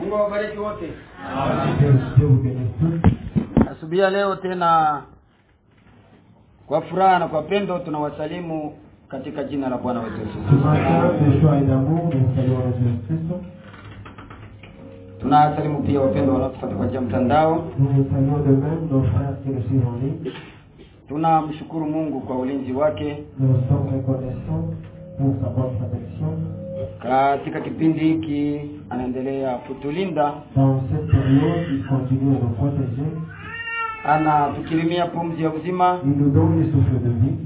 Mungu awabariki wote. Dieu, Dieu vous bénisse tous. Asubuhi ya leo tena kwa furaha na kwa pendo tunawasalimu katika jina la Bwana wetu Yesu. Ce matin, de joie et d'amour, nous saluons Jésus Christ. Tunawasalimu pia wapendwa wanaotufuata kwa njia ya mtandao. Nous vous saluons de même nos frères qui nous suivent en ligne. Tunamshukuru Mungu kwa ulinzi wake Nous sommes reconnaissants pour sa bonne protection. katika kipindi hiki, anaendelea kutulinda, Dans cette période, il continue à nous protéger. anatukirimia pumzi ya uzima Il nous donne le souffle de vie.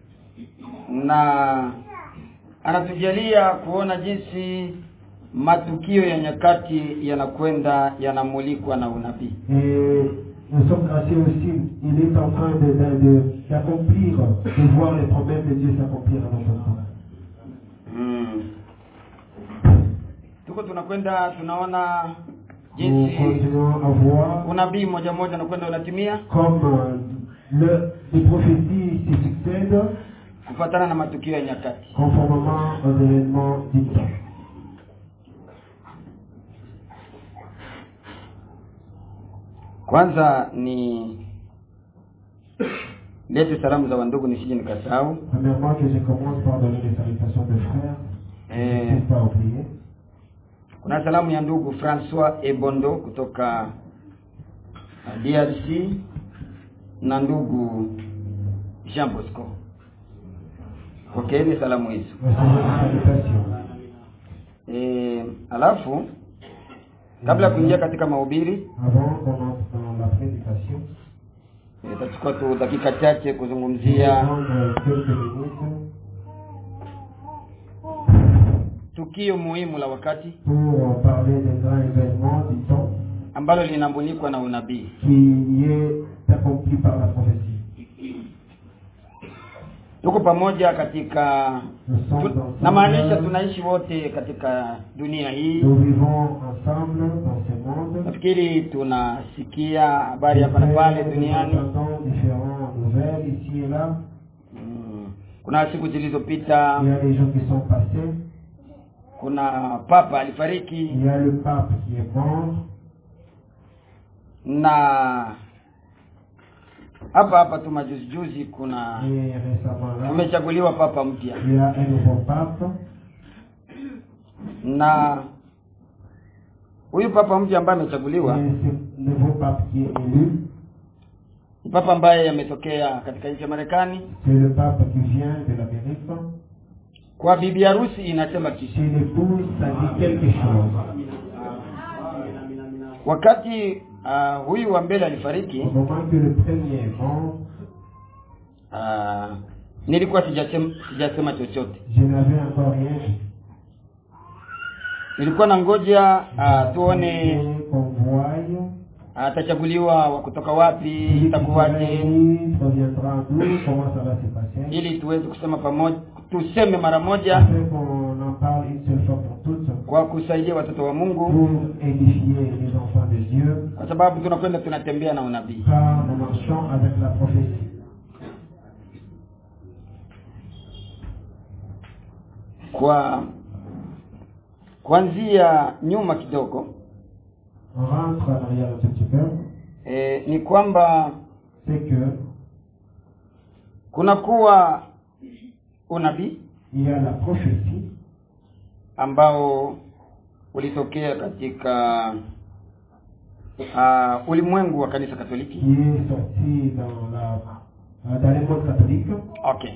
na anatujalia kuona jinsi matukio ya nyakati yanakwenda yanamulikwa na unabii. Et nous sommes graciés aussi. Il est en train de- de- de- d'accomplir, de, voir les promesses de Dieu s'accomplir à notre temps. Mm. Tuko tunakwenda tunaona Nous jinsi continuons à voir unabii moja moja unakwenda unatimia comme euh, le, les prophéties se succèdent kufuatana na matukio ya nyakati. conformément aux événements du temps. Kwanza ni lete salamu za wandugu nisije nikasahau. Premièrement, que je commence par donner les salutations de frères. Eh. Je ne pas oublier. Kuna salamu ya ndugu Francois Ebondo kutoka uh, DRC na ndugu Jean Bosco. Pokeeni salamu hizo. Recevez les salutations. E, alafu kabla ya kuingia katika mahubiri Avant qu'on entre dans la prédication, eh, itachukua tu dakika chache je vais kuzungumzia prendre quelques minutes tukio muhimu la wakati pour euh, parler des grands événements du temps ambalo linamulikwa na unabii. qui est accompli par la prophétie. Tuko pamoja katika Nous sommes tu, ensemble. namaanisha tunaishi wote katika dunia hii. Nous vivons ensemble dans ce monde. Nafikiri tunasikia habari hapa na pale Nous duniani. entendons différentes nouvelles ici et là. Mm, Kuna siku zilizopita Il y a les jours qui sont passés. kuna papa alifariki Il y a le pape qui est mort. na hapa hapa tu majuzi juzi kuna Et récemment là, kumechaguliwa papa mpya il y a un nouveau pape. na huyu papa mpya ambaye Et amechaguliwa ce nouveau pape qui est élu, ni papa ambaye ametokea katika nchi ya Marekani. c'est le pape qui vient de l'Amérique. Kwa bibi harusi inasema kitu. Chez l'épouse, ça dit quelque chose. Wakati uh, huyu wa mbele alifariki, Au moment que le premier est mort, uh, nilikuwa sijasema, sijasema chochote. je n'avais encore rien dit. Nilikuwa na ngoja uh, tuone Et qu'on voie atachaguliwa wa kutoka wapi, celui qui sera itakuwaje, élu proviendra d'où, comment ça va se passer. ili tuweze kusema pamoja, tuseme mara moja Afin qu'on en parle une seule fois pour toutes, kwa kusaidia watoto wa Mungu, pour édifier les enfants de Dieu, kwa sababu tunakwenda tunatembea na unabii. car nous marchons avec la prophétie. Kwa kuanzia nyuma kidogo On rentre en arrière un tout petit peu, e, ni kwamba c'est que kunakuwa unabii il y a la prophétie ambao ulitokea katika uh, ulimwengu wa kanisa Katoliki. qui est sortie dans la euh, dans les modes catholiques. Okay.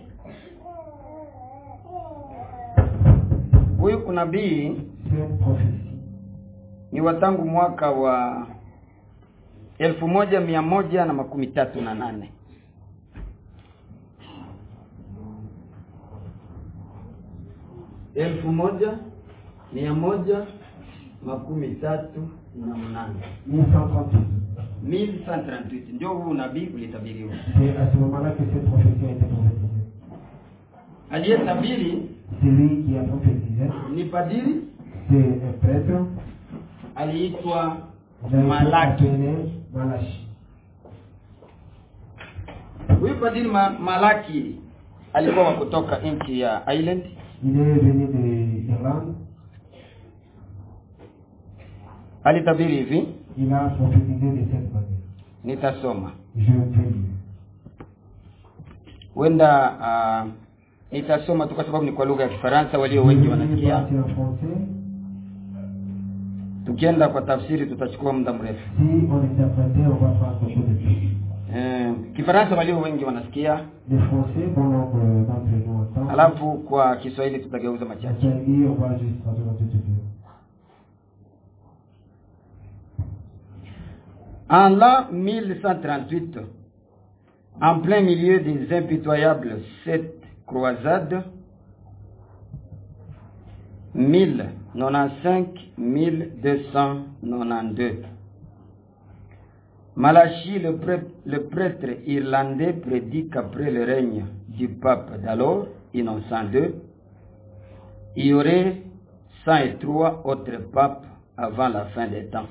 Huyu unabii Cette prophétie ni wa tangu mwaka wa elfu moja mia moja na makumi tatu na nane elfu moja mia moja makumi tatu na mnane 1138. 1138 ndio huu unabii ulitabiriwa. C'est à ce moment-là que cette prophétie a été prophétisée. Aliyetabiri Celui qui a prophétisé, ni padiri c'est un prêtre, aliitwa il a été Malaki. appelé Malachi. Huyu padiri ma, Malaki alikuwa wa kutoka nchi ya Ireland Il est venu de- d'Irlande. alitabiri hivi Il a prophétisé de cette manière. nitasoma Je vais lire. huenda uh, nitasoma tu kwa sababu ni kwa lugha ya kifaransa walio wengi Je vais lire wanasikia partie en français. tukienda kwa tafsiri tutachukua muda mrefu Si on interprétait, on va prendre beaucoup de temps. eh, kifaransa walio wengi wanasikia Les Français, bon nombre d'entre nous entendent. alafu kwa kiswahili tutageuza En machache Swahili, on va juste traduire un tout petit peu. En l'an 1138, en plein milieu des impitoyables sept croisades, 1095-1292, Malachi, le, prêtre- le prêtre irlandais, prédit qu'après le règne du pape d'alors, Innocent II, il y aurait 103 autres papes avant la fin des temps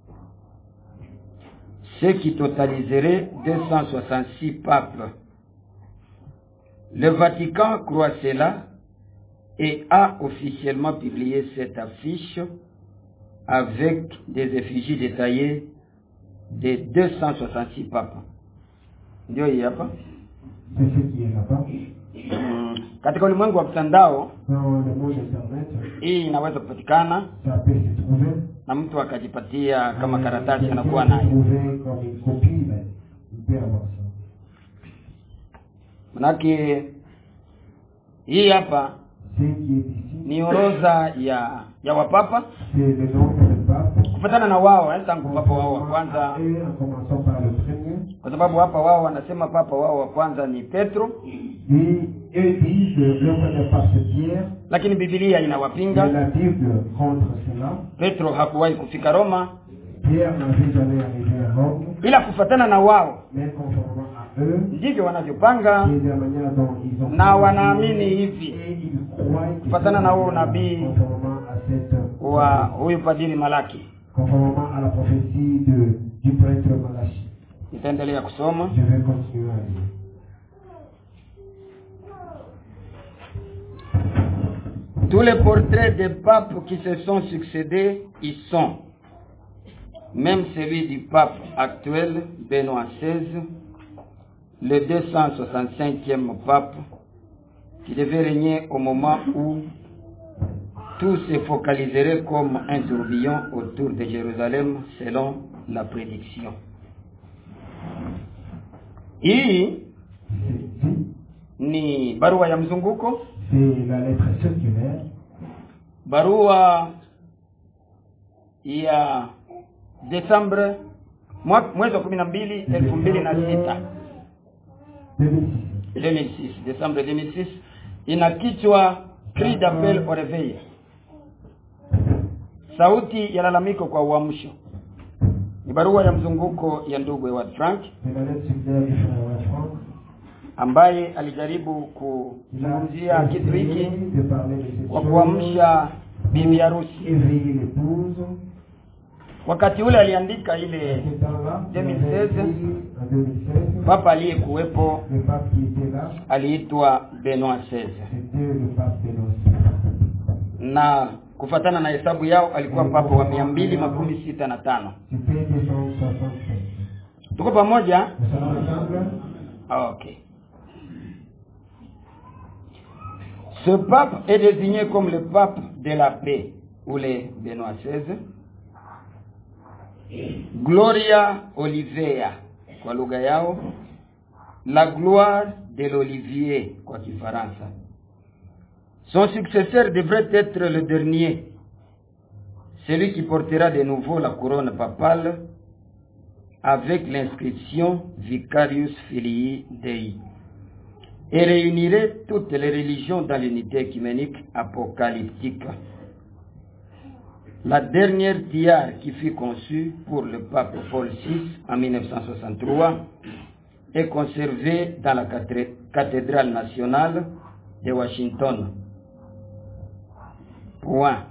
ce qui totaliserait 266 papes. Le Vatican croit cela et a officiellement publié cette affiche avec des effigies détaillées des 266 papes. Ndio hii hapa. C'est ce qui est là-bas. Mm, Katika ulimwengu wa mtandao Dans le monde Internet, hii inaweza kupatikana ça peut se trouver. na mtu akajipatia kama Euh, karatasi quelqu'un anakuwa peut nayo. trouver comme une copie, mais il peut avoir ça. Manake hii hapa Ce qui est ici, ni orodha ya ya wapapa c'est le nombre de papes. kufatana na wao eh, tangu papa wao wa Conformément kwanza à eux, en commençant par le premier. kwa sababu hapa wao wanasema papa wao wa kwanza ni Petro Et eux disent que le premier pape c'est Pierre, lakini Biblia mais inawapinga la Bible contre cela. Petro hakuwahi kufika Roma Pierre n'avait jamais arrivé à Rome, ila kufatana na wao mais conformément à eux, ndivyo wanavyopanga et de la manière dont ils ont na wanaamini hivi et ils croient que Kufatana c'est na huo la- unabii conformément à cette wa huyu padiri Malaki conformément à la prophétie de, du prêtre Malachi. nitaendelea kusoma Je vais continuer à lire. tous les portraits des papes qui se sont succédés y sont même celui du pape actuel Benoît XVI le 265e pape qui devait régner au moment où tout se focaliserait comme un tourbillon autour de Jérusalem selon la prédiction. Hii Ceci, ni barua ya mzunguko, c'est la lettre circulaire barua ya Desembre mwa- mwezi wa kumi na mbili elfu mbili na sita 2006. 2006 Desembre 2006 ina kichwa cri d'appel au réveil, sauti ya lalamiko kwa uamsho. Ni barua ya mzunguko ya ndugu Ewart Frank C'est la lettre circulaire du frère Ewart Frank. ambaye alijaribu Il a kuzungumzia kitu hiki essayé de parler de cette kwa chose, kuamsha bibi harusi. éveiller l'épouse. Wakati ule aliandika À ile ce temps-là, il 2016, avait écrit en 2016, papa aliyekuwepo le pape qui était là, aliitwa Benoit XVI c'était le pape Benoît na kufatana na hesabu yao alikuwa papa wa mia mbili makumi sita na tano. C'était 265. Tuko pamoja? Nous sommes ensemble Ah, Ok. Ce pape est désigné comme le pape de la paix ou le Benoît XVI. Gloria Olivea kwa lugha yao, la gloire de l'olivier kwa Kifaransa. Son successeur devrait être le dernier, celui qui portera de nouveau la couronne papale avec l'inscription Vicarius Filii Dei et réunirait toutes les religions dans l'unité écuménique apocalyptique. La dernière tiare qui fut conçue pour le pape Paul VI en 1963 est conservée dans la cathé- cathédrale nationale de Washington. Point.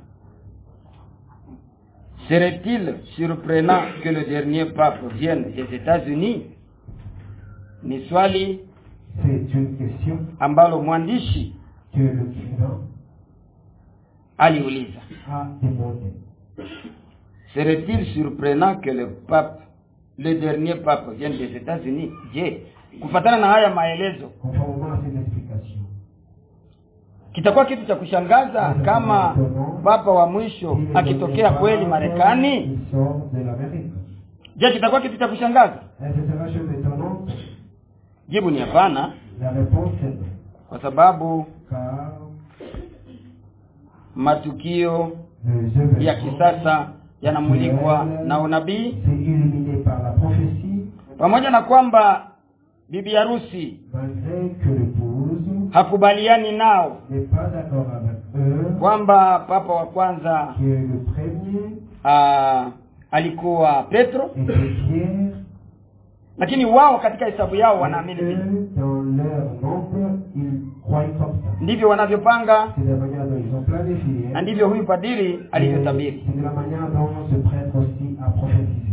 Serait-il surprenant que le dernier pape vienne des États-Unis? Ni swali C'est une question ambalo mwandishi que l'écrivain aliuliza. a demandé. serait-il surprenant que le pape le dernier pape vienne des États-Unis je kufatana na haya maelezo Conformément à ces explications, kitakuwa kitu cha kushangaza kama papa wa mwisho si le akitokea dernier kweli pape, Marekani il sort de l'Amérique. je kitakuwa kitu cha kushangaza Est-ce que c'est la chose étonnante jibu ni hapana La réponse est non. kwa sababu Car matukio les ya événements kisasa yanamulikwa na unabii c'est illuminé par la prophétie, pamoja na kwamba bibi harusi malgré que l'épouse hakubaliani nao n'est pas d'accord avec eux, kwamba papa wa kwanza qui est le premier aa, alikuwa Petro et que Pierre, lakini wao katika hesabu yao wanaamini vile eux, dans leur nombre, ils croient comme ça. ndivyo wanavyopanga C'est la manière dont ils ont planifié. na ndivyo huyu padiri Et alivyotabiri C'est de la manière dont ce prêtre aussi a prophétisé.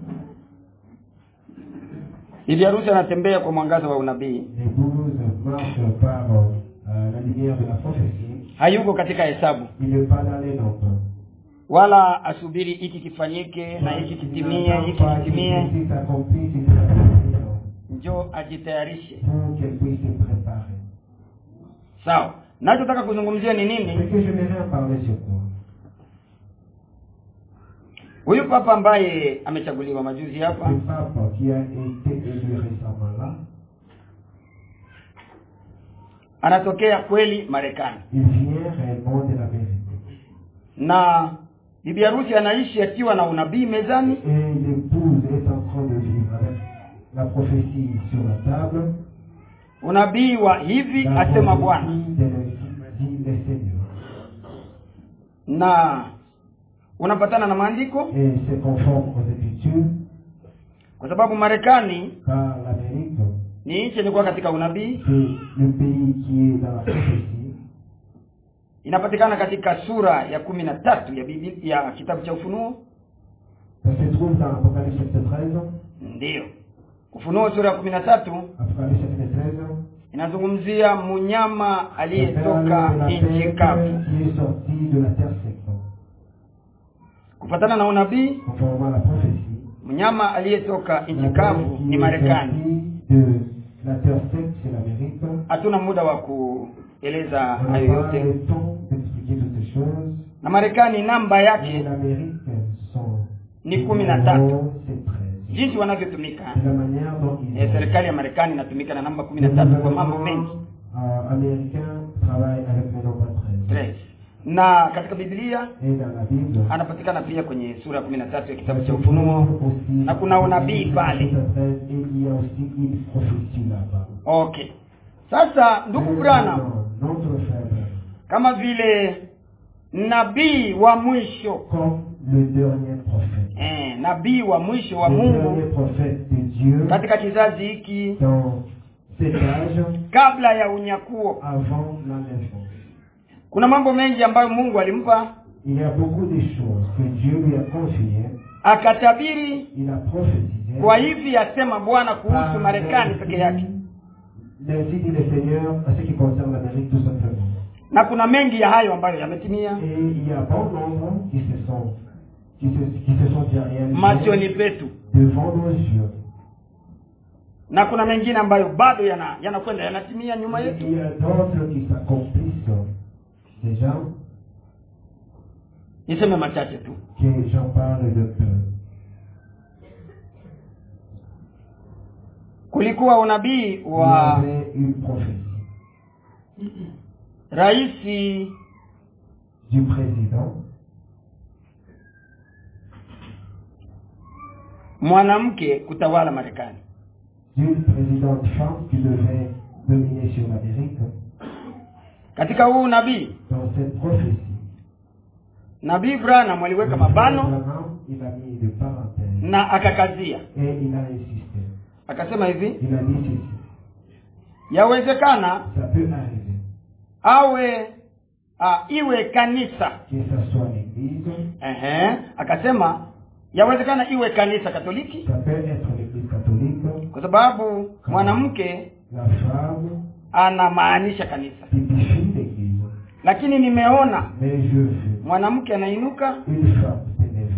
bibi harusi anatembea kwa mwangaza wa unabii L'épouse marche par euh, la lumière de la prophétie. hayuko katika hesabu Il n'est pas dans les nombres. wala asubiri hiki kifanyike na hiki kitimie hiki kitimie Si ça accomplit, si ça accomplit, non. njo ajitayarishe pour qu'elle puisse se préparer. sawa nachotaka kuzungumzia ni Ce nini que je vais en parler sur quoi huyu papa ambaye amechaguliwa majuzi hapa Le pape qui a été élu récemment là, anatokea kweli marekani il vient réellement de l'Amérique. na bibi harusi anaishi akiwa na unabii mezani Et l'épouse est en train de vivre avec la prophétie sur la table. unabii wa hivi La asema bwana prophétie de dit le Seigneur. na unapatana na maandiko Et c'est conforme aux Écritures, kwa sababu marekani car l'Amérique, ni nchi ilikuwa katika unabii c'est le pays qui est dans la prophétie. inapatikana katika sura ya kumi na tatu ya bibi ya kitabu cha ufunuo Ça se trouve dans Apocalypse chapitre 13. ndiyo ufunuo sura ya kumi na tatu Apocalypse chapitre 13. inazungumzia mnyama Ça parle aliyetoka de la nchi bête kavu qui est sortie de la terre sec. kufatana na unabii Conformément à la prophétie. mnyama aliyetoka La nchi bête kavu qui ni est marekani sortie de la terre sec, c'est l'Amérique. hatuna muda wa kueleza On n'a hayo pas yote le temps d'expliquer toutes ces choses. na marekani namba Et yake l'Amérique, son ni kumi na tatu numéro, c'est 13. jinsi wanavyotumika C'est la manière dont ils eh, ont- serikali ya marekani inatumika na namba kumi Le na tatu kwa gouvernement, mambo mengi euh, américain travaille avec le nombre 13. Tres. na katika biblia Et dans la Bible, anapatikana pia kwenye sura ya kumi na tatu ya kitabu cha se ufunuo trouve aussi na kuna unabii pale chapitre 13, et il y a aussi une prophétie là-bas. okay sasa ndugu brana Maintenant, Notre frère Branham, kama vile nabii wa mwisho comme le dernier prophète, eh, nabii wa mwisho wa le dernier mungu prophète de Dieu katika kizazi hiki dans cet âge kabla ya unyakuo avant l'enlèvement. kuna mambo mengi ambayo mungu alimpa Il y a beaucoup de choses que Dieu lui a confiées. akatabiri Il a prophétisé. kwa hivi asema bwana kuhusu Par marekani peke yake Ainsi dit le Seigneur à ce qui concerne l'Amérique tout simplement. na kuna mengi ya hayo ambayo yametimia Et il y a bon nombre qui se sont, qui se, qui se sont déjà réalisés machoni petu devant nos yeux. na kuna mengine ambayo bado yana yanakwenda yanatimia nyuma Et yetu il y a d'autres qui s'accomplissent déjà, niseme machache tu que j'en parle de peu. kulikuwa unabii Il y wa avait une prophétie raisi du président, mwanamke kutawala marekani d'une présidente femme qui devait dominer sur l'Amérique. katika huu nabii Dans cette prophétie, nabii branham aliweka le mabano Branham, il a mis des parenthèses na akakazia et il a insisté. akasema hivi Il a dit ceci. yawezekana Ça peut arriver awe a, iwe kanisa que ça soit l'église, Ehe, akasema yawezekana iwe kanisa katoliki ça peut être l'église catholique, kwa sababu mwanamke la femme anamaanisha kanisa typifie l'église. lakini nimeona Mais je veux mwanamke anainuka une femme s'élever,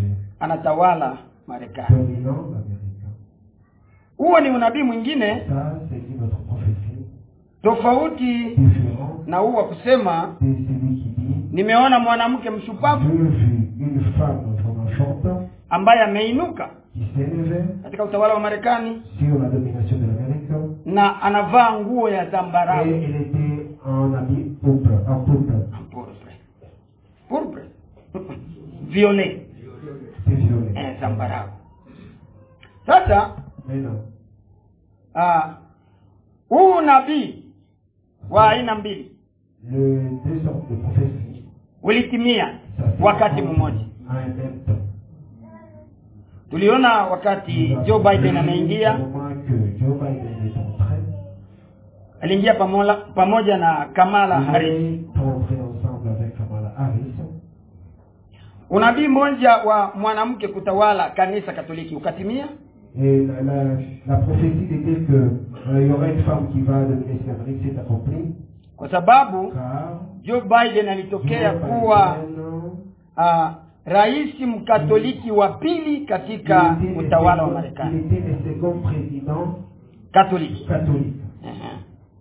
anatawala marekani dominant l'Amérique. huo ni unabii mwingine Ça, c'est une autre prophétie tofauti différente na huu wa kusema de celui qui dit nimeona mwanamke Je mshupavu vis une femme vraiment forte ambaye ameinuka qui s'élevait katika utawala wa marekani sur la domination de l'Amérique na anavaa nguo ya et zambarau elle était en habit pourpre, en pourpre. Pourpre. Pourpre. violet C'est violet. eh, zambarau sasa Maintenant, ah, huu nabii wa aina mbili le deux sortes de prophéties, ulitimia ça s'est wakati accompli mmoja en un même temps. tuliona wakati joe biden ameingia Au moment que Joe Biden est entré, aliingia pamoja, pamoja na kamala il harris est entré ensemble avec Kamala Harris. unabii mmoja wa mwanamke kutawala kanisa katoliki ukatimia Et la, la, la prophétie était que euh, il y aurait une femme qui va dominer l'Amérique s'est accomplie. kwa sababu Car joe biden alitokea Joe kuwa Biden, uh, rais mkatoliki wa pili katika il était le utawala wa second- marekani Il était le second président katoliki catholique. Ehe.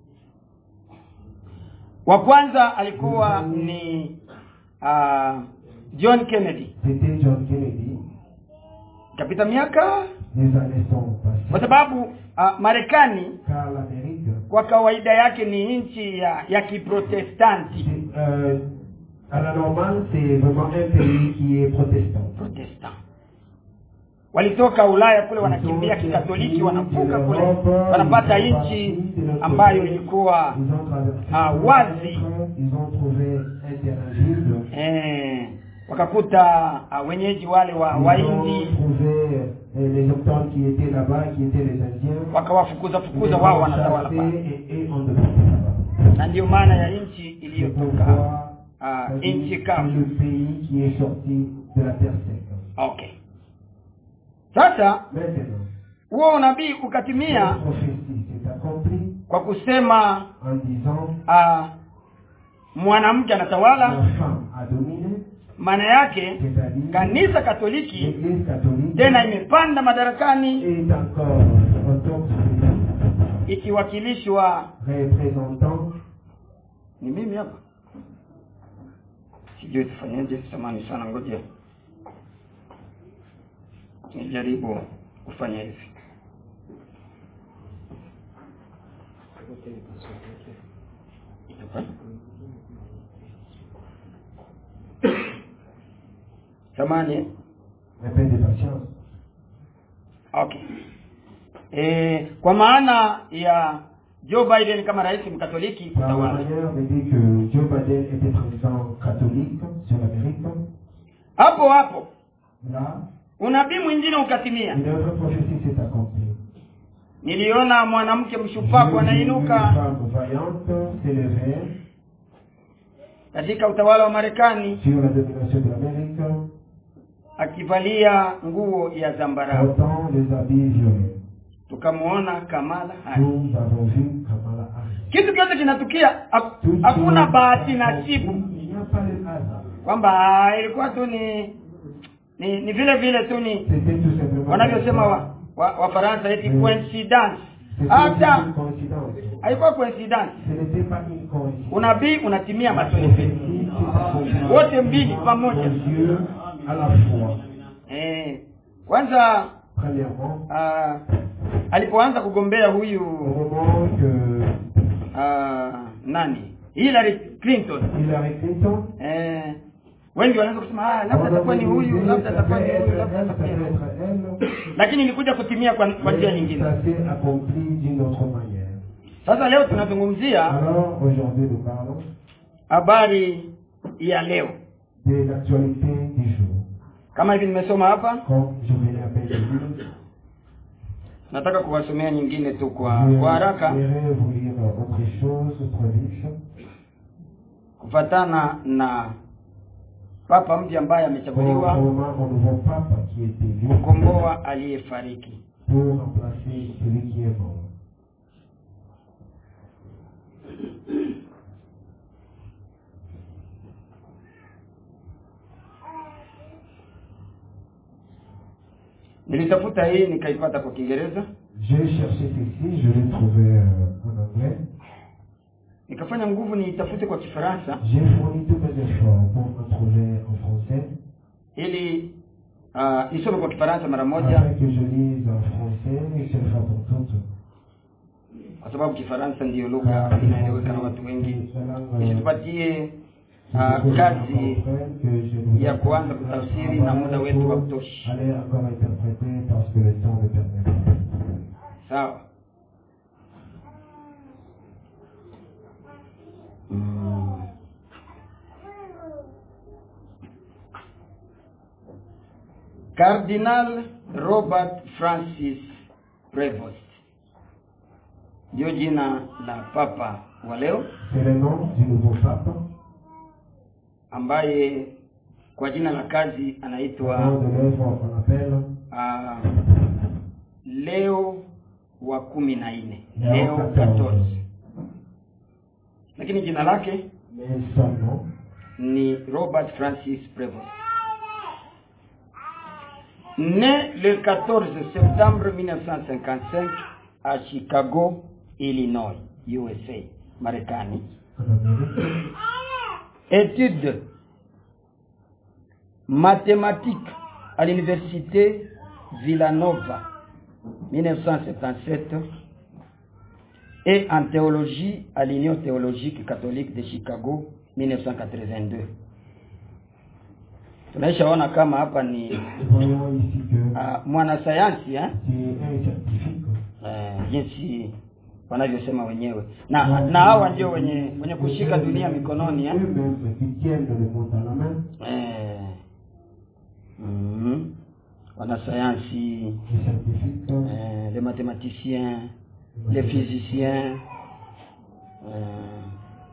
wa kwanza alikuwa ni uh, john kennedy C'était John Kennedy. ikapita miaka Les années sont kwa passées. sababu uh, marekani Car l'Amérique, kwa kawaida yake ni nchi ya, ya kiprotestanti c'est, euh, à la normale, c'est vraiment un pays qui est protestant. protestant walitoka ulaya kule wanakimbia kikatoliki wanavuka kule wanapata nchi ambayo ilikuwa Ils ont traversé Ah, le wazi. Atlantique, ils ont trouvé un terrain vide. eh, wakakuta uh, wenyeji wale wa Ils ont waindi trouvé euh, les autochtones qui étaient là-bas, qui étaient les Indiens. wakawafukuza Ils fukuza les wao ont wanatawala chassés pale et, et ont déporté là-bas. na ndiyo maana ya nchi C'est iliyotoka pourquoi uh, c'est nchi c'est kavu le pays qui est sorti de la terre sec. okay sasa Maintenant, huo unabii cette ukatimia prophétie s'est accomplie kwa kusema en disant uh, mwanamke la anatawala femme a dominé, maana yake c'est-à-dire kanisa katoliki l'Église catholique tena imepanda madarakani est encore au top du pays, ikiwakilishwa représentant ni mimi hapa sijui tufanyeje samani sana ngoja nijaribu kufanya hivi Hapa. samani un peu de patience. okay e, kwa maana ya joe biden kama rais mkatoliki Par la kutawala manière de dire que Joe Biden était président catholique sur l'Amérique, hapo hapo là, unabii mwingine ukatimia une autre prophétie s'est accomplie. niliona mwanamke J'ai mshupavu vu une anainuka femme vaillante s'élever katika utawala wa marekani sur la domination de l'Amérique, akivalia nguo ya zambarau portant les habits violets. tukamwona kamala Harris. Nous avons vu Kamala Harris. kitu kyote kinatukia hak- Tout hakuna cela bahati s'est nasibu accompli. Il n'y a pas de hasard. kwamba ah, ilikuwa tu ni ni, ni vile vile tu ni C'était tout simplement. wanavyosema wa, wa, wafaransa eti Mm. coincidence C'était hata une coïncidence. haikuwa coincidence Ce n'était pas une coïncidence. unabii unatimia La maswali prophétie s'est accomplie. Wote mbili pamoja. Aux yeux à la fois. eh, kwanza Premièrement, ah, alipoanza kugombea au huyu moment que ah, nani Hillary Clinton Hillary Clinton eh, wengi wanaweza kusema ah, labda on atakuwa avait ni huyu dit, labda ça atakuwa peut ni être huyu elle, labda ça atakuwa peut ni huyu être elle. lakini ilikuja kutimia kwa, kwa njia Mais nyingine Ça s'est accompli d'une autre manière. sasa leo tunazungumzia Alors, aujourd'hui, nous parlons habari ya leo de l'actualité du jour. kama hivi nimesoma hapa Comme je venais à peine de dire, nataka kuwasomea nyingine tu kwa je kwa haraka voudrais vous lire autre chose, autre livre. kufatana na papa mpya ambaye amechaguliwa Conformément au nouveau pape qui est élu kukomboa aliyefariki pour remplacer celui qui est mort. nilitafuta hii nikaipata kwa kiingereza J'ai cherché ceci, je l'ai trouvé euh, en anglais. nikafanya nguvu niitafute kwa kifaransa J'ai fourni tous mes efforts pour me trouver en français, ili uh, isome kwa kifaransa mara afin moja que je lise en français une seule fois pour toutes. kwa sababu kifaransa ndiyo lugha inaeleweka na watu wengi isitupatie uh, kazi ya kuanza kutafsiri na muda wetu hautoshi Allez encore interpréter parce que le temps ne permet pas. sawa mm. Cardinal Robert Francis Prevost ndio jina la papa wa leo C'est le nom du nouveau pape. ambaye kwa jina la kazi Au nom anaitwa de l'œuvre qu'on appelle uh, Leo wa kumi na nne Leo Leo 14. 14 lakini jina lake mais son nom. ni Robert Francis Prevost. Né le 14 septembre 1955 à Chicago, Illinois, USA, Marekani. en Amérique. Études mathématiques à l'université Villanova, 1977, et en théologie à l'Union théologique catholique de Chicago, 1982. Tunaishaona kama hapa ni Voyons ici que uh, mwanasayansi eh? c'est un scientifique. Eh, jinsi wanavyosema wenyewe na na hawa ndio wenye wenye kushika dunia mikononi eh? Eux-mêmes qui tiennent le monde à la main, Eh, mhm. wanasayansi les scientifiques, eh, les mathématiciens les physiciens eh,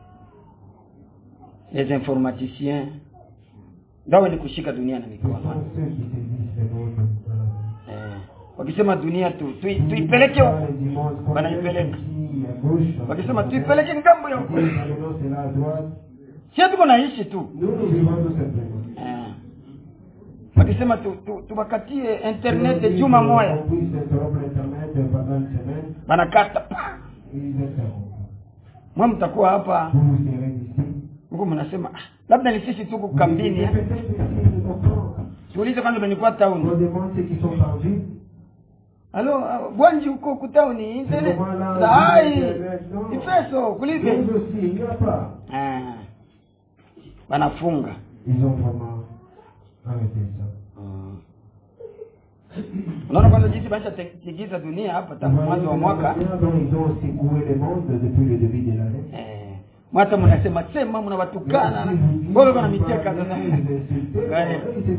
les informaticiens ndio wenye kushika dunia na ce mikono sont ceux qui saisissent le monde à la main. eh, wakisema dunia tu tui- tuipeleke Pas huko les dimanches, comme Wanaipeleka. ici à gauche. wakisema tuipeleke ngambo ya Ils huko disent, maintenant c'est là à droite. sio tuko naishi tu Nous, nous vivons tout simplement. eh, wakisema tu, tu, tubakatie internet Ils juma disent moya qu'on puisse interrompre Internet pendant une semaine. banakata pa Ils interrompent. mwe mtakuwa hapa Vous vous serez ici. huku mnasema ah, labda ni sisi tuko Vous kambini dites, eh. Peut-être ici, nous comprends. tuulize kwanza benikuwa On tauni demande ceux qui sont en ville. alo ah, bwanji huko kutauni internet Comment là, sai Internet, non. ifeso Nous kulipe aussi, il n'y a pas. ah, wanafunga Ils ont vraiment arrêté ça. Mm. unaona kwanza jinsi maisha tigiza dunia hapa tangu Vous mwanzo wa voyez mwaka la manière dont ils ont secoué le monde depuis le début de l'année. eh, mwata mnasema sema mnawatukana na- mbona kana miteka sasa Eh,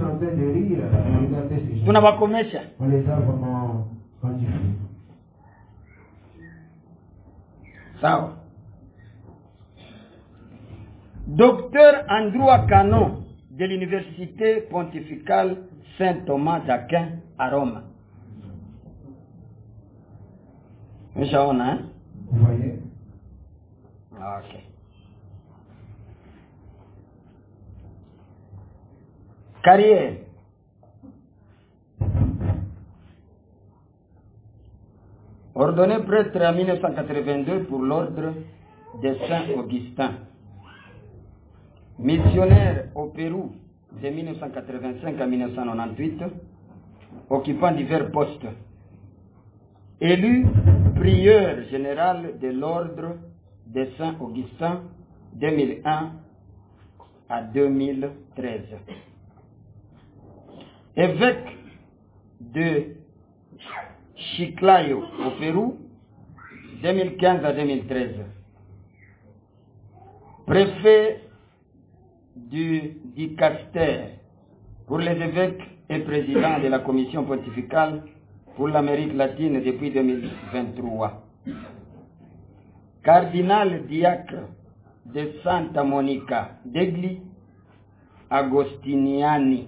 tunawakomesha On les a vraiment rendus fous. sawa docteur en droit canon de l'université pontificale saint thomas d'aquin à rome meshaona eh? Vous voyez okay. carrière ordonné prêtre en 1982 pour l'ordre de Saint-Augustin. Missionnaire au Pérou de 1985 à 1998, occupant divers postes. Élu prieur général de l'ordre de Saint-Augustin 2001 à 2013. Évêque de Chiclayo au Pérou 2015 à 2013. Préfet du Dicaster pour les évêques et président de la commission pontificale pour l'Amérique latine depuis 2023. Cardinal diacre de Santa Monica degli Agostiniani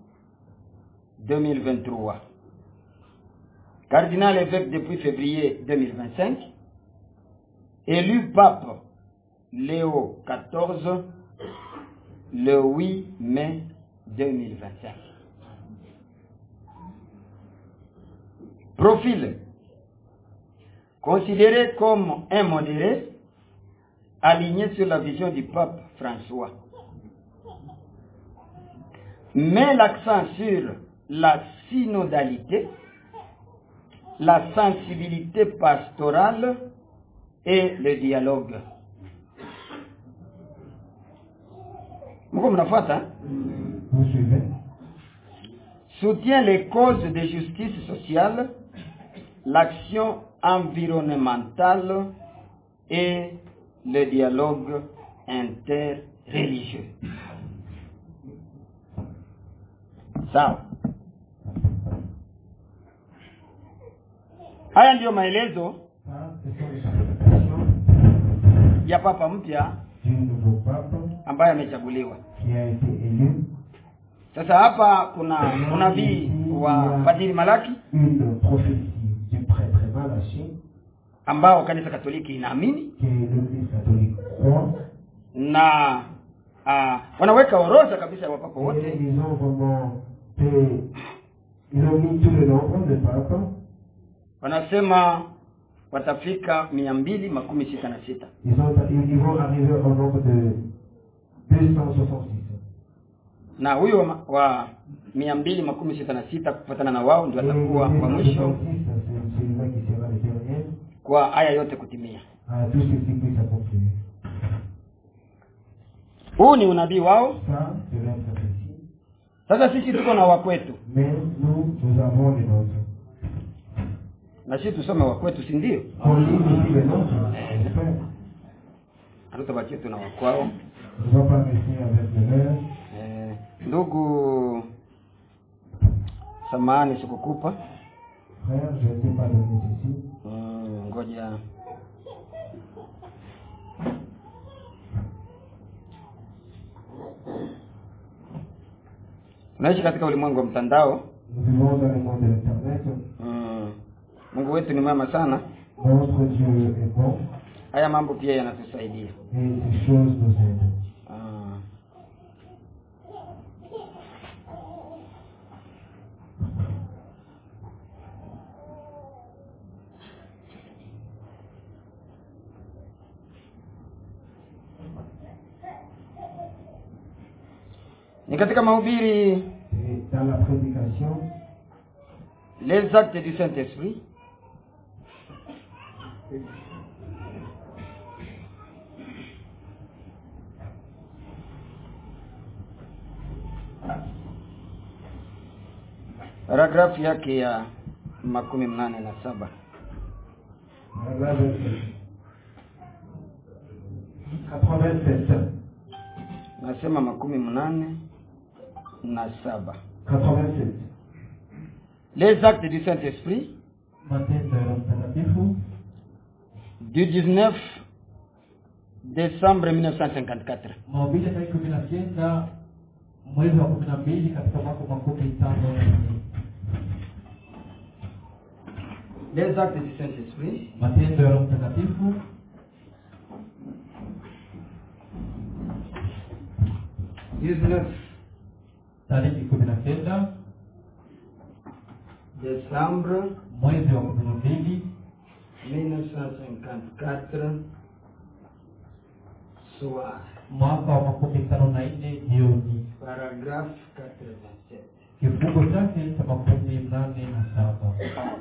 2023. Cardinal évêque depuis février 2025. Élu pape Léo XIV le 8 mai 2025. Profil. Considéré comme un modéré, aligné sur la vision du pape François. Met l'accent sur la synodalité, la sensibilité pastorale et le dialogue. Mko mnafuata? hein? Vous suivez soutient les causes de justice sociale, l'action environnementale et le dialogue interreligieux. Sawa. Haya ndiyo maelezo Ça, ce sont les participations ya papa mpya du nouveau pape ambaye amechaguliwa. qui a été élu. Sasa hapa kuna unabii wa Padri Malaki Une prophétie du prêtre Malachi ambao kanisa Katoliki inaamini que l'Église catholique croit. na uh, wanaweka orodha kabisa ya wapapa Et wote ils ont vraiment fait, ils ont mis tout le nombre de papes. wanasema watafika mia mbili makumi sita na sita Ils, ont, ils ils vont arriver au nombre de 266. na huyo wa, wa mia mbili makumi sita na sita kufuatana na wao ndio Et atakuwa le wa mwisho 266, c'est celui-là qui sera le dernier. kwa haya yote kutimia À tout ce qui puisse accomplir. huu ni unabii wao Ça, c'est leur prophétie. sasa sisi tuko na wakwetu Mais nous, nous avons les nôtres. na sisi tusome wakwetu si ndio On lit ici les nôtres. J'espère. hatutabakia tuna wakwao On ne va pas rester avec le leur. eh, ndugu samahani sikukupa Frère, je ne t'ai pas donné ceci. Mm, ngoja tunaishi katika ulimwengu wa mtandao Nous vivons dans le monde de l'Internet. mm. mungu wetu ni mwema sana Notre Dieu est bon haya mambo pia yanatusaidia et ces choses nous aident. Ah. ni katika mahubiri Et dans la prédication, les actes du Saint-Esprit paragrafu yake ya makumi mnane na saba paragraphe 87. nasema makumi mnane na saba 87. les actes du Saint-Esprit Matendo ya Roho Mtakatifu du 19 décembre 1954 mahubiri ya tarehe kumi na kenda mwezi wa kumi na mbili katika mwaka wa makumi tano na nne les actes du Saint-Esprit matendo ya roho mtakatifu 19 tarehe kumi na kenda décembre mwezi wa kumi na mbili 1954 soir mwaka wa makumi tano na nne jioni paragraphe 87 kifungo chake cha makumi mnane na saba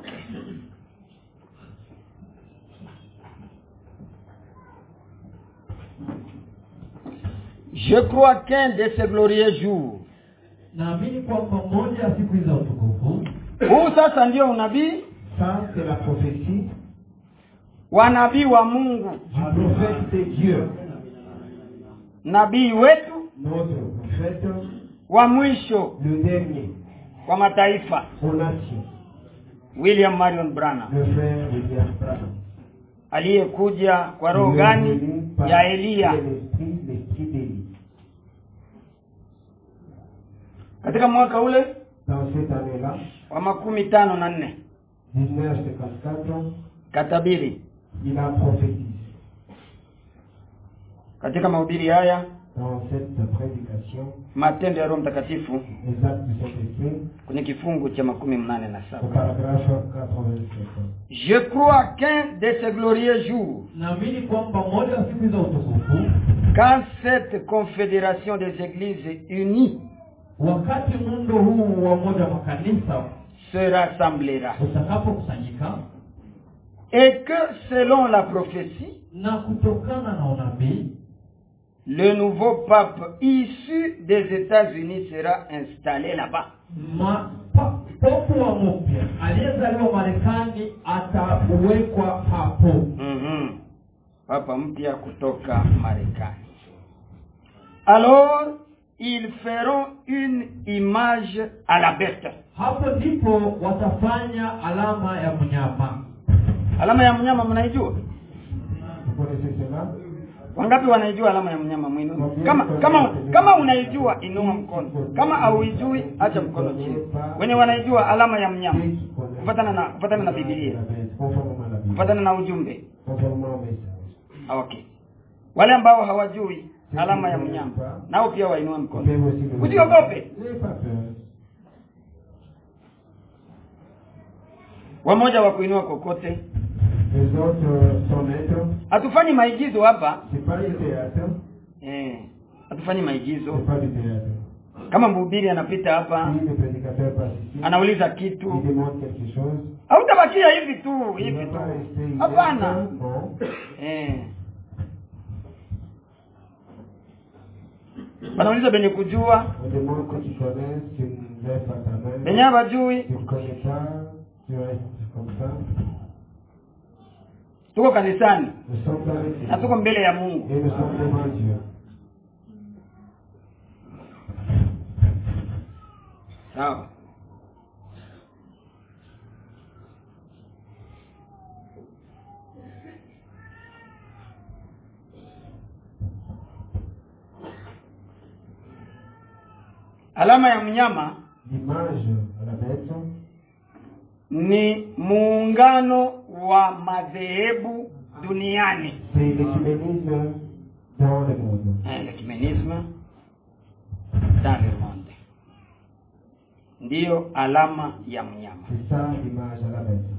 je crois qu'un de ces glorieux jours naamini kwamba moja ya siku hizi za utukufu huu sasa ndio unabii Ça, c'est la prophétie wa nabii wa mungu du prophète de Dieu. nabii wetu Notre prophète, wa mwisho le dernier, kwa mataifa aux nations, william marion branham le frère William Branham. aliyekuja kwa roho Il est gani venu par ya eliya l'esprit, l'esprit d'Élie. katika mwaka ule Dans cette année-là, wa makumi tano na nne 1954, katabiri il a prophétisé. katika mahubiri haya Dans cette prédication, matendo ya roho mtakatifu les actes du Saint-Esprit, kwenye kifungu cha makumi mnane na au saba paragraphe 87. je crois qu'un de ces glorieux jours naamini kwamba moja wa siku hizo utukufu quand cette confédération des églises unies wakati muundo huu wa moja wa makanisa se rassemblera utakapokusanyika et que selon la prophétie na kutokana na unabii le nouveau pape issu des États-Unis sera installé là-bas. ma- pa- popu wa mpya aliyezaliwa marekani atawekwa hapo Mhm. Papa mpya kutoka Marekani. Alors, ils feront une image à la bête. hapo ndipo watafanya alama ya mnyama Alama ya mnyama mnaijua? Vous connaissez cela Wangapi wanaijua alama ya mnyama mwinu? Kama kama kama unaijua inua mkono. Kama hauijui acha mkono chini. Wenye wanaijua alama ya mnyama Ceux qui connaissent kufatana na kufatana na Biblia, la bête, conformément à la Bible, kufatana na ujumbe. conformément au message. Ah, Okay. Wale ambao hawajui alama ya mnyama nao pia wainue Vous mkono. pouvez aussi le Usiogope. N'ayez pas peur. Wamoja wa kuinua kokote. Les autres euh, sont maîtres. Hatufanyi maigizo hapa. C'est pas du théâtre. Eh, hatufanyi maigizo. C'est pas du théâtre. Kama mhubiri anapita hapa, Si le prédicateur passe ici, anauliza il kitu, demande quelque chose, hautabakia hivi tu, il hivi va tu. pas rester inerte. Hapana. Non. Eh. Wanauliza benye kujua, On demande ceux qui connaissent, tu lèves pas ta main. benye hawajui. Tu ne connais pas, tu restes comme ça. Tuko kanisani Nous sommes dans l'église. na tuko mbele ya Mungu. Et nous sommes devant Dieu. Sawa. Alama ya mnyama L'image à la bête, ni muungano wa madhehebu duniani. c'est l'écuménisme dans le monde. Eh, l'ecumenisme dans le monde. Ndiyo alama ya mnyama. C'est ça l'image à la bête.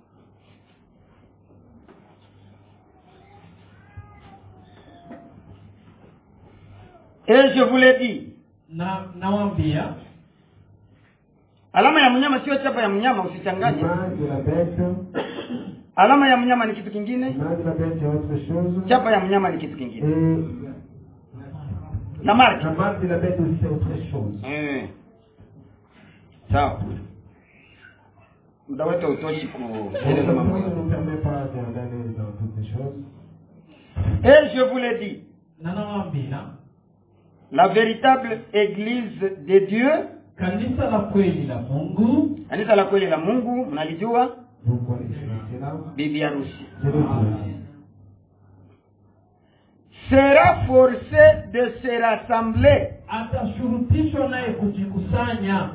Et je vous l'ai dit, na nawambia alama ya mnyama sio chapa ya mnyama, usichanganye. L'image de la bête, Alama ya mnyama ni kitu kingine, l'image de la bête c'est autre chose. chapa ya mnyama ni kitu kingine. Et Na mark. la marque de la bête aussi c'est autre chose. Eh. Sawa. Muda wetu hautoshi kueleza Le mambo temps ne yote. nous permet pas d'aller dans toutes les choses. Et je vous l'ai dit, na nawambia la véritable église de Dieu, kanisa la kweli la mungu kanisa la kweli la Mungu, mnalijua, Vous connaissez cela. bibi harusi, C'est le Dieu. sera forcé de se rassembler atashurutishwa naye kujikusanya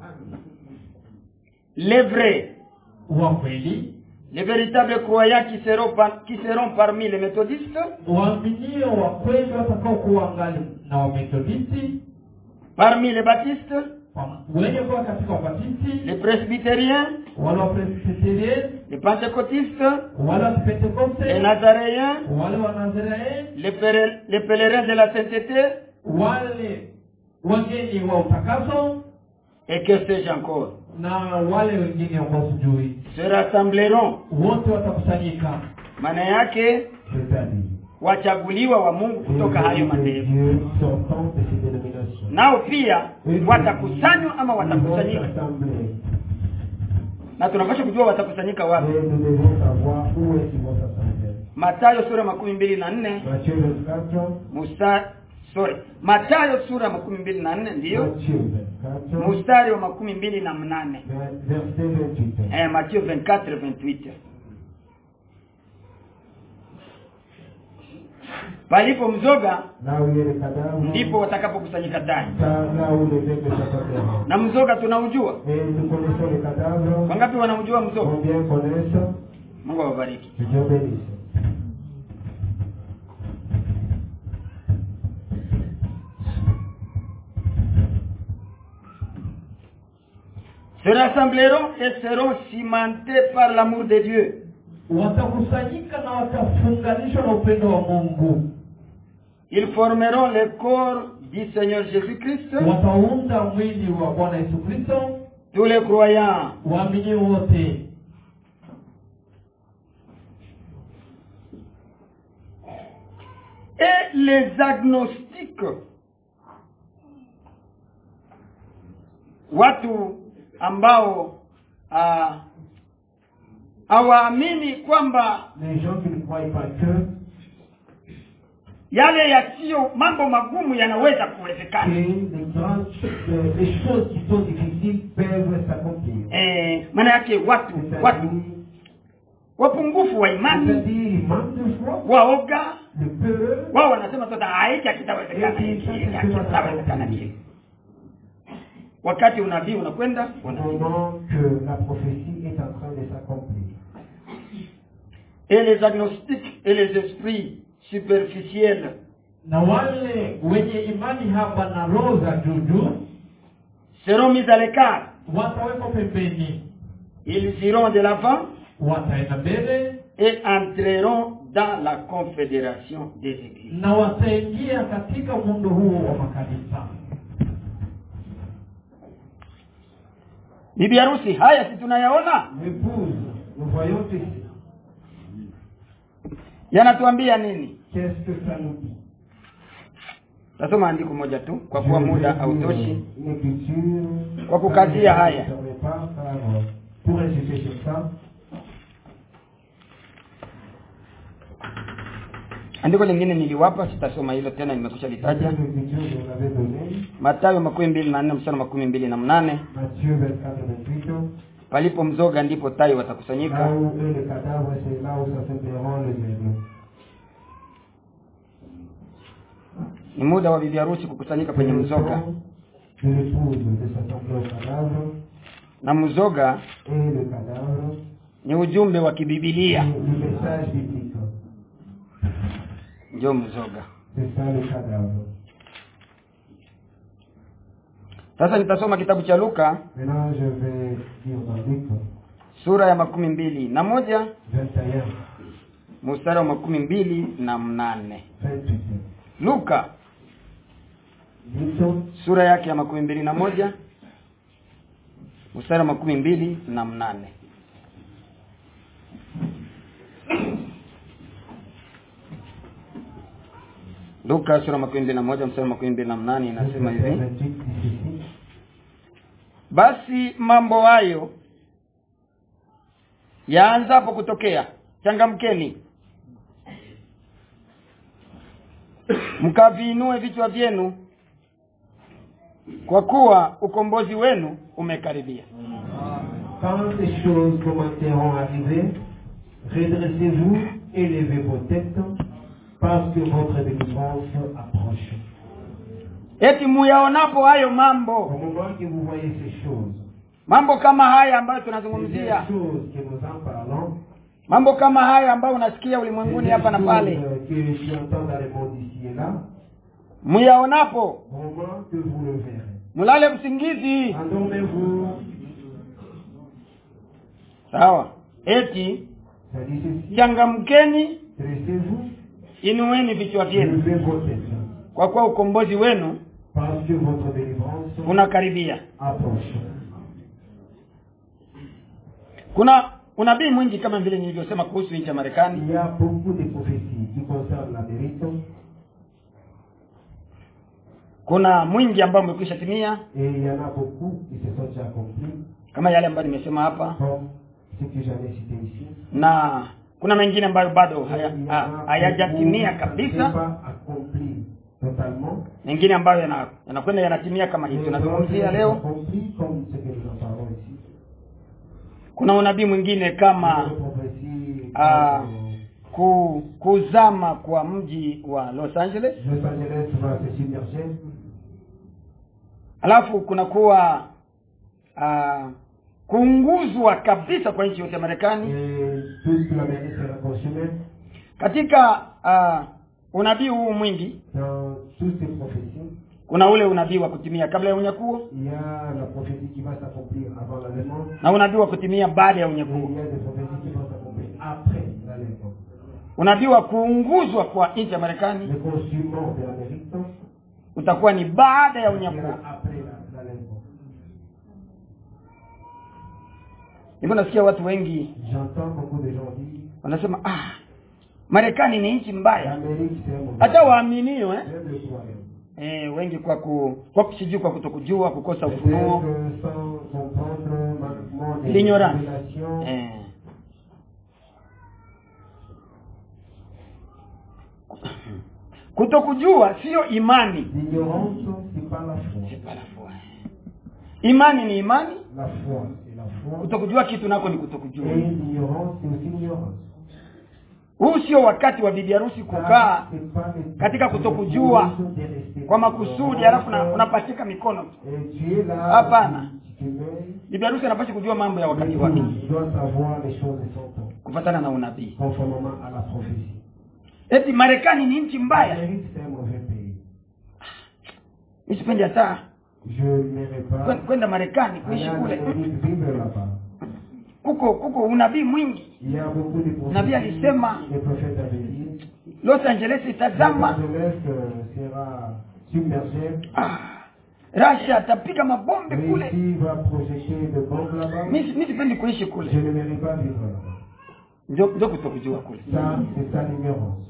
les vrais, wa kweli les véritables croyants qui seront, par- qui seront parmi les méthodistes, waaminio wa kweli watakaokuwa ngali na wamethodisti parmi les baptistes, pam- wenye kuwa katika wabatisti les presbytériens, wale wapresbiterieni les pentecôtistes, wale les wapentekoste nazaréens, wale wanaziraeli les, pèler- les pèlerins de la sainteté, wale wageni wa utakaso et que sais-je encore, na wale wengine ambao sijui se rassembleront. wote watakusanyika Maana yake C'est-à-dire, wachaguliwa wa Mungu kutoka hayo les madhehebu, dieux sortant de ces dénominations. nao pia Et watakusanywa ama ils vont watakusanyika, s'assembler. na tunapaswa kujua watakusanyika wapi. Et nous devons savoir où est-ce qu'ils vont s'assembler. Mathayo sura makumi mbili na nne Matthieu 24, mstari sorry, Mathayo sura makumi mbili na nne ndiyo Matthieu 24, mstari wa makumi mbili na mnane verset 28. eh, Mathayo 24 28 palipo mzoga Là où il y a les cadavres, ndipo watakapokusanyika ndani, ça, là où les veines s'assembleront. na mzoga tunaujua. Et nous connaissons les cadavres, Wangapi wanaujua mzoga? combien connaissent, Mungu awabariki. que Dieu bénisse. se rassembleront et seront cimentés par l'amour de Dieu. watakusanyika na watafunganishwa na upendo wa mungu Ils formeront le corps du Seigneur Jésus-Christ. wataunda mwili wa bwana yesu kristo Tous les croyants waamini wote et les agnostiques. Watu ambao ah, hawaamini kwamba Les gens qui ne croient pas que, yale yasiyo mambo magumu yanaweza que kuwezekana. les grandes, euh, les choses qui sont difficiles peuvent s'accomplir. Eh, maana yake watu watu C'est-à-dire, wapungufu wa imani c'est-à-dire, il manque de foi, waoga le peur, wao wanasema sasa haiki akitawezekana Eti, hiki sasa akitawezekana hiki wakati unabii unakwenda au unabii moment que la prophétie est en train de s'accomplir. et les agnostiques et les esprits superficiels na wale wenye imani hapa na roho za juju seront mis à l'écart watawekwa pembeni ils iront de l'avant wataenda mbele et entreront dans la confédération des églises na wataingia katika muundo huo wa makanisa bibi harusi haya si tunayaona L'épouse, nous voyons ceci. yanatuambia nini Qu'est-ce que ça nous dit tasoma andiko moja tu kwa kuwa Je vais muda lire hautoshi Une écriture. Kwa kukazia Ça ne haya. servait pas, car, euh, Pour insister sur ça, andiko lingine niliwapa sitasoma hilo tena nimekusha litaja cette écriture, je vous l'avais donnée. matayo makumi mbili na nne mstari wa makumi mbili na mnane Matthieu 24, 28. palipo mzoga ndipo tai Là watakusanyika où est le cadavre, c'est là où s'assembleront les aigles. ni muda wa bibi harusi kukusanyika kwenye C'est le mzoga temps de l'épouse de s'assembler au cadavre na mzoga et le cadavre ni ujumbe wa et kibibilia le message biblique. ndio mzoga C'est ça le cadavre. sasa nitasoma kitabu cha luka Maintenant, je vais lire dans Luc sura ya makumi mbili na moja 21, mstari wa makumi mbili na mnane 28. luka Luc sura yake ya makumi mbili na moja mstari wa makumi mbili na mnane luka sura ya makumi mbili na moja mstari wa makumi mbili na mnane inasema hivi 28 dit ceci. basi mambo hayo yaanzapo kutokea changamkeni mkaviinue vichwa vyenu kwa kuwa ukombozi wenu umekaribia Quand ces choses commenceront à arriver, redressez-vous et levez vos têtes, parce que votre délivrance approche. eti muyaonapo hayo Au mambo moment que vous voyez ces choses, mambo kama haya ambayo ces tunazungumzia choses que nous en parlons, mambo kama haya ambayo unasikia c'est ulimwenguni des hapa na pale choses que tu entends dans le monde ici et là, muyaonapo au moment que vous le verrez. mulale usingizi Endormez-vous, sawa eti ça dit ceci, changamkeni dressez-vous, inueni vichwa vyenu levez vos têtes, kwa kuwa ukombozi wenu parce que votre délivrance unakaribia approche. kuna unabii mwingi kama vile nilivyosema kuhusu nchi ya marekani Il y a beaucoup de prophéties qui concernent l'Amérique kuna mwingi ambao umekwisha timia et il y en a beaucoup qui se sont déjà accomplis, kama yale ambayo nimesema hapa comme ce que j'avais cité ici. na kuna mengine ambayo bado Et haya- il y en ha- a hayajatimia beaucoup qui ne sont kabisa pas accomplis totalement. mengine ambayo yana- yanakwenda yanatimia kama hii Mais tunazungumzia d'autres leo accomplis comme ce que nous en parlons ici. kuna unabii mwingine Il y a kama des prophéties ah, comme, ku, kuzama kwa mji wa Los Angeles euh, Los Angeles va se submerger. alafu kuna kuwa uh, kuunguzwa kabisa kwa nchi yote ya Marekani Et toute l'Amérique sera consumée. katika uh, unabii huu mwingi Dans toutes ces prophéties, kuna ule unabii wa kutimia kabla ya unyakuo Il y a la prophétie qui va s'accomplir avant l'enlèvement. na unabii wa kutimia baada ya Et il unyakuo y a des prophéties qui vont s'accomplir après l'enlèvement. unabii wa kuunguzwa kwa nchi ya marekani Le consument de l'Amérique utakuwa ni baada ya unyakuo sera après la- l'enlèvement. hivyo nasikia watu wengi J'entends beaucoup de gens dire wanasema ah marekani ni nchi mbaya l'Amérique c'est un mauvais. hata waaminio eh? Même le croyant. Eh, wengi kwa ku kwa sijui kwa kutokujua kukosa Peut-être ufunuo sans comprendre manquement des L'ignorance. révélations. eh. kutokujua sio imani L'ignorance, c'est pas la foi. C'est pas la foi. imani ni imani La foi, c'est la foi. kutokujua kitu nako ni kutokujua Et l'ignorance, c'est aussi l'ignorance. huu sio wakati wa bibi harusi kukaa C'est pas le- katika kutokujua de rester kwa makusudi halafu na- unapachika mikono tu Et tu es là, Hapana. tu te mets, bibi harusi anapaswa kujua mambo ya mais wakati tu wake dois savoir les choses de son temps, kufatana na unabii conformément à la prophétie. eti marekani ni nchi mbaya L'Amérique, c'est un mauvais pays. mi sipendi hata Je n'irai pas kwen- kwenda marekani aller kuishi en kule Amérique vivre là-bas. kuko kuko unabii mwingi Il y a beaucoup de Nabii prophéties. alisema Les prophètes avaient dit los angeles Los itazama Angeles euh, sera submergé. ah, rasha atapiga mabombe kule Russie va projeter de bombes là-bas. mi mi sipendi kuishi Je kule n'aimerais pas vivre là-bas. njo njo kutokujua kule Ça, c'est ça l'ignorance.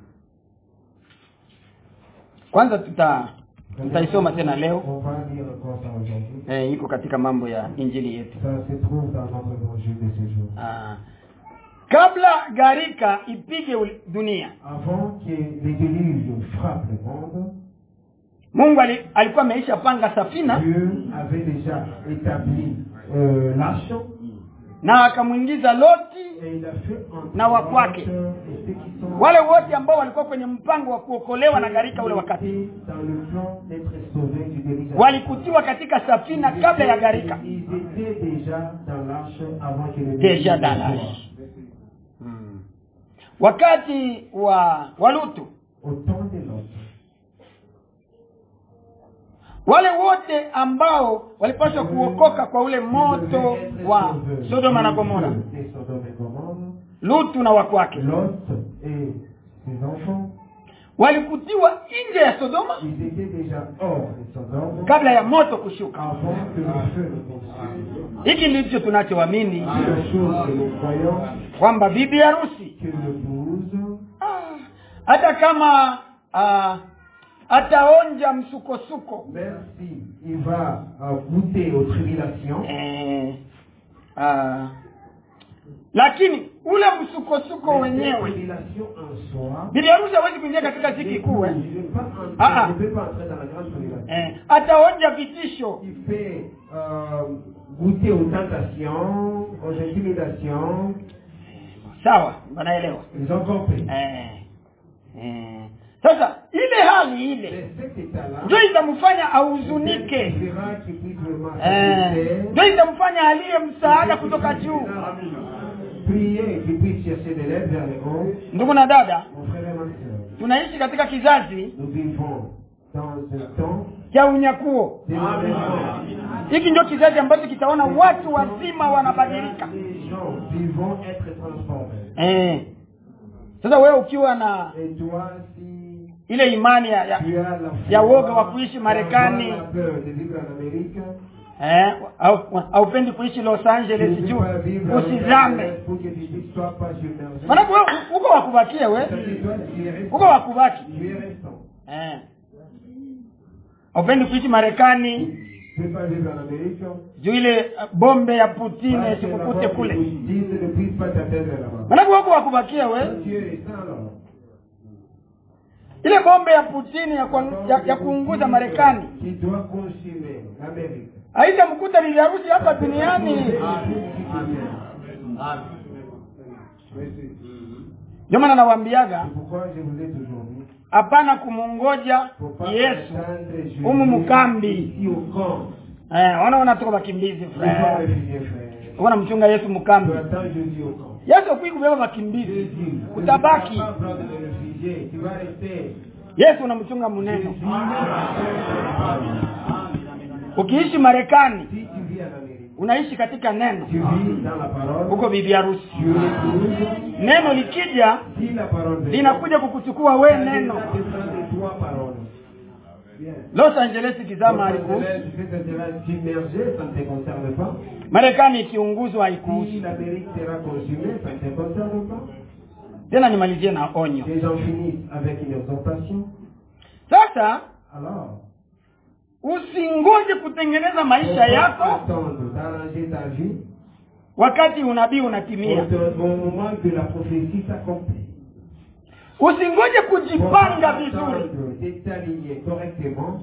kwanza tuta tutaisoma tena leo On va lire encore ça aujourd'hui. eh, iko katika mambo ya injili yetu Ça se trouve dans notre évangile de ce jour. ah. kabla gharika ipige uli- dunia Avant que les déluges frappent le monde, mungu ali, alikuwa ameisha panga safina Dieu avait déjà établi euh, l'arche na akamwingiza loti et il a fait entrer Na wa kwake. et ceux qui sont wale wote ambao walikuwa kwenye mpango wa kuokolewa na gharika ule wakati étaient dans le plan d'être sauvés du déluge. walikutiwa katika safina kabla ya gharika Ils étaient déjà dans l'arche avant que le deja déluge dans soit. l'arche hmm. wakati wa wa lutu Au temps de l'autre. wale wote ambao walipaswa kuokoka kwa ule moto wa sodoma na gomora Et Sodome et Gomorrhe. lutu na wakwake Lot et ses enfants, walikutiwa nje ya sodoma ils étaient déjà hors de Sodome kabla ya moto kushuka avant que le feu ne consume. hiki ndicho tunachoamini C'est la chose que nous croyons kwamba bibi harusi que l'épouse, ah, hata kama ah, ataonja msukosuko même si il va euh, goûter aux tribulations, eh, ah, lakini ule msukosuko les wenyewe tribulations en soi, bibi harusi hawezi kuingia katika ziki l'épouse kuu eh? ne peut pas entrer- Ah, ah. ne peut pas entrer dans la grande tribulation. eh, ataonja vitisho Il fait euh, goûter aux tentations, aux intimidations. sawa wanaelewa Ils ont compris. eh, eh. sasa ile hali ile Mais cet état-là, ndio itamfanya ahuzunike fera qu'il puisse vraiment Eh, s'ajuster, ndio itamfanya aliye msaada kutoka juu prier, qu'il puisse chercher de l'aide vers les haut. ndugu na dada Mon frère et ma soeur, tunaishi katika kizazi nous vivons dans un temps cha unyakuo d'événements. hiki ndio kizazi ambacho kitaona watu wazima wanabadilika Les gens vivons être transformés. eh. sasa wewe ukiwa na Et toi, si ile imani ya, ya, tu as la foi, ya woga wa kuishi Marekani. d'avoir la peur de vivre en Amérique, eh, au- haupendi kuishi Los tu Angeles ne veux juu pas vivre en Los usizame Angeles pour que tu ne sois pas submergé. manake wewe uko wakubakie we C'est-à-dire, toi, tu es restant. uko wakubaki Tu es restant. eh. haupendi kuishi Marekani Tu ne veux pas vivre en Amérique. juu ile uh, bombe ya Putin Parce que isikukute là-bas, kule ils disent ne puisse pas t'atteindre là-bas. manake wako wakubakie we Toi, Tu es restant alors. ile bombe ya Putin ya, kwa, ya, ya kuunguza Marekani Qui doit consumer l'Amérique. haitamkuta bibi harusi hapa duniani ndio maana nawaambiaga C'est pourquoi je vous ai toujours dit, hapana kumungoja faut pas Yesu attendre Jésus humu mukambi ici au camp. eh, ona wanatoka wakimbizi Il faut frère réfugier, frère. wana mchunga Yesu Tu mkambi attends Jésus au camp. Yesu akui kubeba wakimbizi Jésus, utabaki tu ne vas pas prendre les réfugiés, tu vas rester. yesu unamchunga mneno ukiishi marekani Si tu vis en Amérique, unaishi katika neno tu vis dans la parole, huko bibi harusi tu l'épouses. neno likija Si la parole vient, linakuja kukuchukua we ça neno descend de toi parole. Bien. los angeles ikizama Donc, haikuhusu tu fais un terrain submergé, ça ne te concerne pas. marekani ikiunguzwa Si haikuhusu l'Amérique sera consumée, ça ne te concerne pas. tena nimalizie na onyo Les gens finissent avec une exhortation. sasa Alors, usingoje kutengeneza maisha on yako va attendre d'arranger ta vie wakati unabii unatimia au, au moment que la prophétie s'accomplit. usingoje On va kujipanga vizuri attendre de t'aligner correctement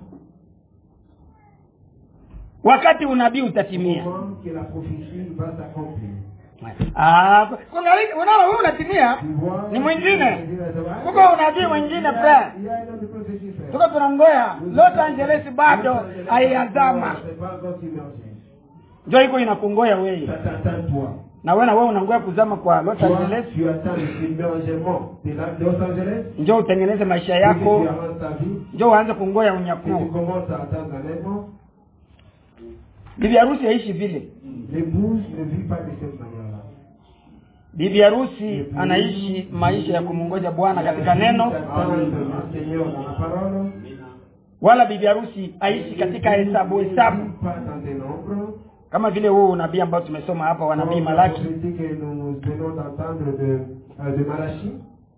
wakati unabii au utatimia moment que la prophétie va s'accomplir. Ah, kungali- unaona wewe unatimia Tu vois ni mwingine Kuko kuko unabii mwingine frère tuko tunangoya los angeles bado haiyazama njo iko inakungoya wewe toi. na wewe na wewe unangoya kuzama kwa los Toi, angeles tu attends le submergement de la- de Los Angeles. njo utengeneze maisha Et que yako tu avances ta vie. njo uanze kungoya Et tu unyakuo commences à attendre un aimant. bibi harusi aishi vile L'épouse ne vit pas de cette manière-là. bibi harusi anaishi maisha ya kumungoja bwana katika neno Attendre le Seigneur dans la parole. wala bibi harusi aishi katika hesabu Ne hesabu vit pas dans des nombres. kama vile huu unabii ambao tumesoma hapa wa nabii Comme la malaki prophétie que nous venons d'entendre de, euh, de Malachi.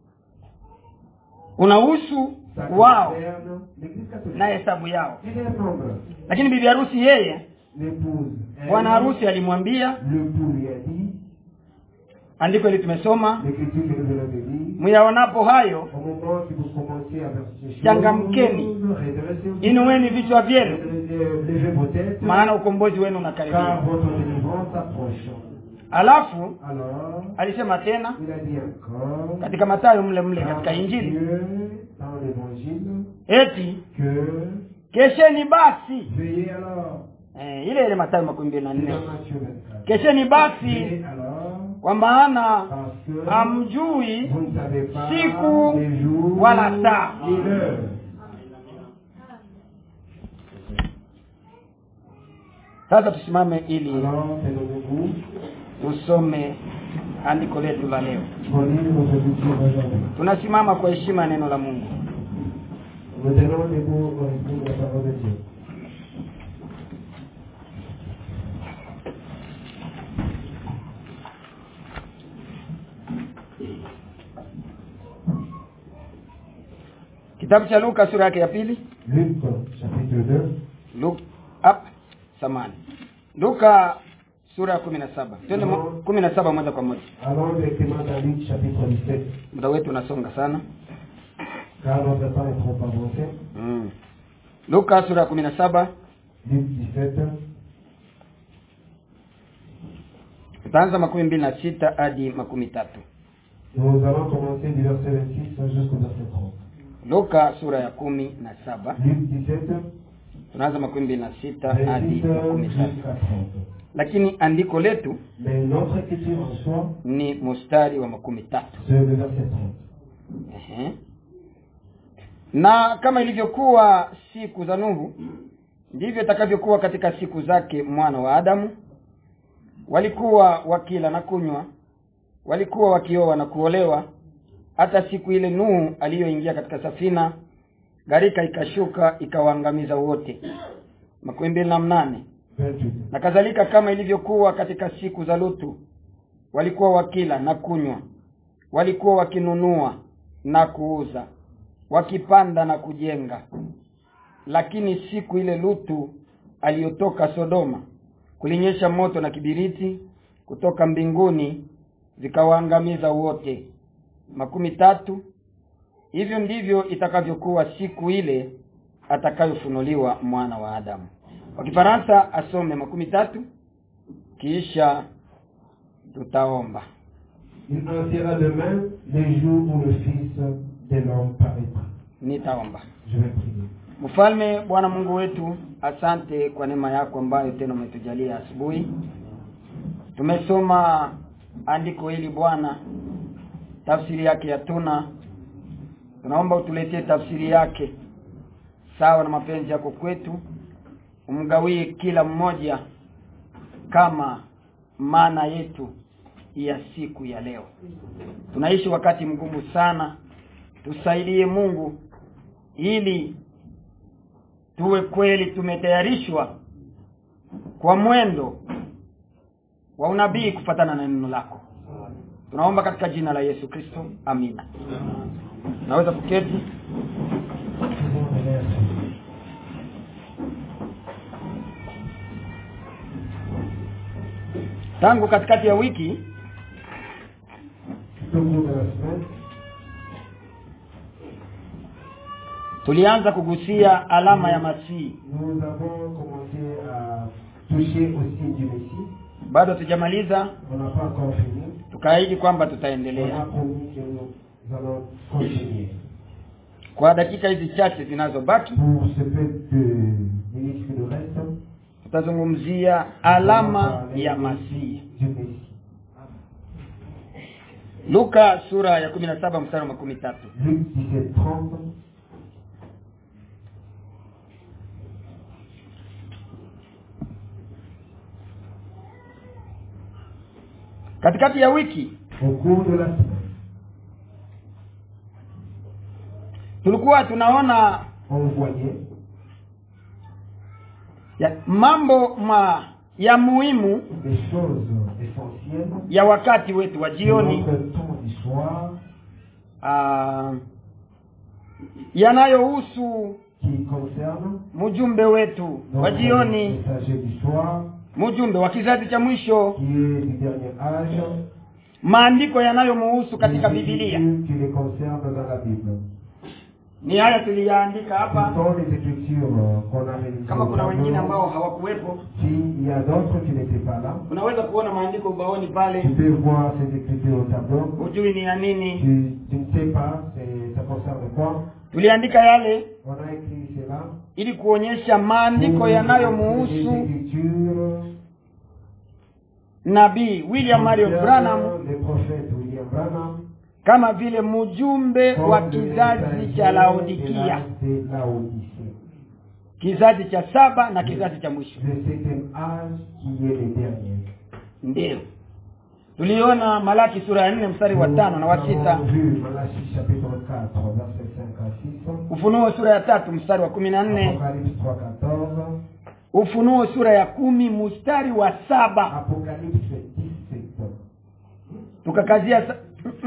unahusu Ça wao concerne l'Église catholique. na hesabu yao Et les nombres. lakini bibi harusi yeye L'épouse. elle, bwana harusi alimwambia L'époux lui a dit. andiko hili tumesoma L'écriture que nous venons de lire. myaonapo hayo Au moment que vous commencez à verser ces choses, Changamkeni. redressez-vous. inueni vichwa vyenu Redressez- Levez vos têtes. maana ukombozi wenu Car unakaribia votre délivrance approche. alafu Alors, alisema tena il a dit encore. katika matayo mle mle dans katika injili Dieu, dans l'évangile, eti que kesheni basi veillez alors. eh, ile ile matayo makumi mbili na C'est nne dans Matthieu 24. kesheni basi Veillez alors, kwa maana parce que hamjui vous ne savez pas siku les jours wala saa ni l'heure. sasa tusimame ili Alors, tenons-nous tusome andiko letu la leo pour lire notre lecture aujourd'hui. tunasimama kwa heshima ya neno la mungu Nous tenons debout au respect de la parole de Dieu. kitabu cha luka sura yake ya pili Luc, chapitre 2. Luka up samani luka sura ya kumi na saba twende mo- kumi na saba moja kwa moja Allons directement dans Luc, chapitre 17. muda wetu unasonga sana Car notre temps est trop avancé. mm. luka sura ya kumi na saba Luc 17, tutaanza makumi mbili na sita hadi makumi tatu nous allons commencer du verset 26 jusqu'au verset 30. luka sura ya kumi na saba Luc 17, tunaanza makumi mbili na sita hadi 26 makumi tatu jusqu'à 30. lakini andiko letu Mais notre écriture en soi, ni mustari wa makumi tatu c'est le verset 30. Ehe. na kama ilivyokuwa siku za nuhu ndivyo itakavyokuwa katika siku zake mwana wa adamu walikuwa wakila na kunywa walikuwa wakioa na kuolewa hata siku ile nuhu aliyoingia katika safina gharika ikashuka ikawaangamiza wote makumi mbili na mnane 28. na kadhalika kama ilivyokuwa katika siku za lutu walikuwa wakila na kunywa walikuwa wakinunua na kuuza wakipanda na kujenga lakini siku ile lutu aliyotoka sodoma kulinyesha moto na kibiriti kutoka mbinguni vikawaangamiza wote makumi tatu hivyo ndivyo itakavyokuwa siku ile atakayofunuliwa mwana wa adamu kwa kifaransa asome makumi tatu kisha tutaomba Il en sera de même les jours où le Fils de l'homme paraîtra. nitaomba Je vais prier. mfalme bwana mungu wetu asante kwa neema yako ambayo tena umetujalia asubuhi tumesoma andiko hili bwana tafsiri yake yatuna tunaomba utuletee tafsiri yake sawa na mapenzi yako kwetu umgawie kila mmoja kama maana yetu ya siku ya leo tunaishi wakati mgumu sana tusaidie Mungu ili tuwe kweli tumetayarishwa kwa mwendo wa unabii kufatana na neno lako tunaomba katika jina la Yesu Kristo amina naweza kuketi tangu katikati ya wiki Tout au cours de la semaine, tulianza kugusia alama ya Masihi nous avons commencé à toucher au signe du Messie. bado hatujamaliza On n'a pas encore fini. tukaahidi kwamba On a tutaendelea promis que nous allons continuer. kwa dakika hizi chache zinazobaki Pour ce peu de minutes qui nous restent, tutazungumzia nous allons alama parler ya Masihi du Messie. Luka sura ya 17 mstari wa makumi tatu Luc 17, 30. katikati ya wiki Au cours de la semaine, tulikuwa tunaona on voyait ya, mambo ma ya muhimu des choses essentielles ya wakati wetu wa de jioni notre temps du soir ah, yanayohusu qui concernent mjumbe wetu wa notre jioni messager du soir mjumbe wa kizazi cha mwisho qui est du dernier âge maandiko yanayomuhusu katika les Biblia écritures qui les concernent dans la Bible. ni haya tuliyaandika Ce hapa sont les écritures euh, qu'on a réalisées kama au kuna wengine tableau. ambao hawakuwepo S'il y a d'autres qui n'étaient pas là, unaweza kuona maandiko ubaoni tu pale peux voir ces écritures au tableau. hujui ni ya nini Tu, tu ne sais pas, c'est- ça concerne quoi. tuliandika yale On a écrit cela. ili kuonyesha maandiko pour les yanayomuhusu écritures nabii William Marion concernant Branham le prophète William Branham kama vile mjumbe wa comme le kizazi messager cha de Laodikia la- de Laodicée. kizazi cha saba na kizazi cha mwisho Le septième âge qui est le dernier. ndio tuliona Malaki sura ya nne mstari wa tano na wa Nous sita avons vu Malachie chapitre 4, verset 5 à 6. Ufunuo sura ya tatu mstari wa kumi na nne Apocalypse 3, 14. Ufunuo sura ya kumi mstari wa saba Apocalypse 17. tukakazia sa...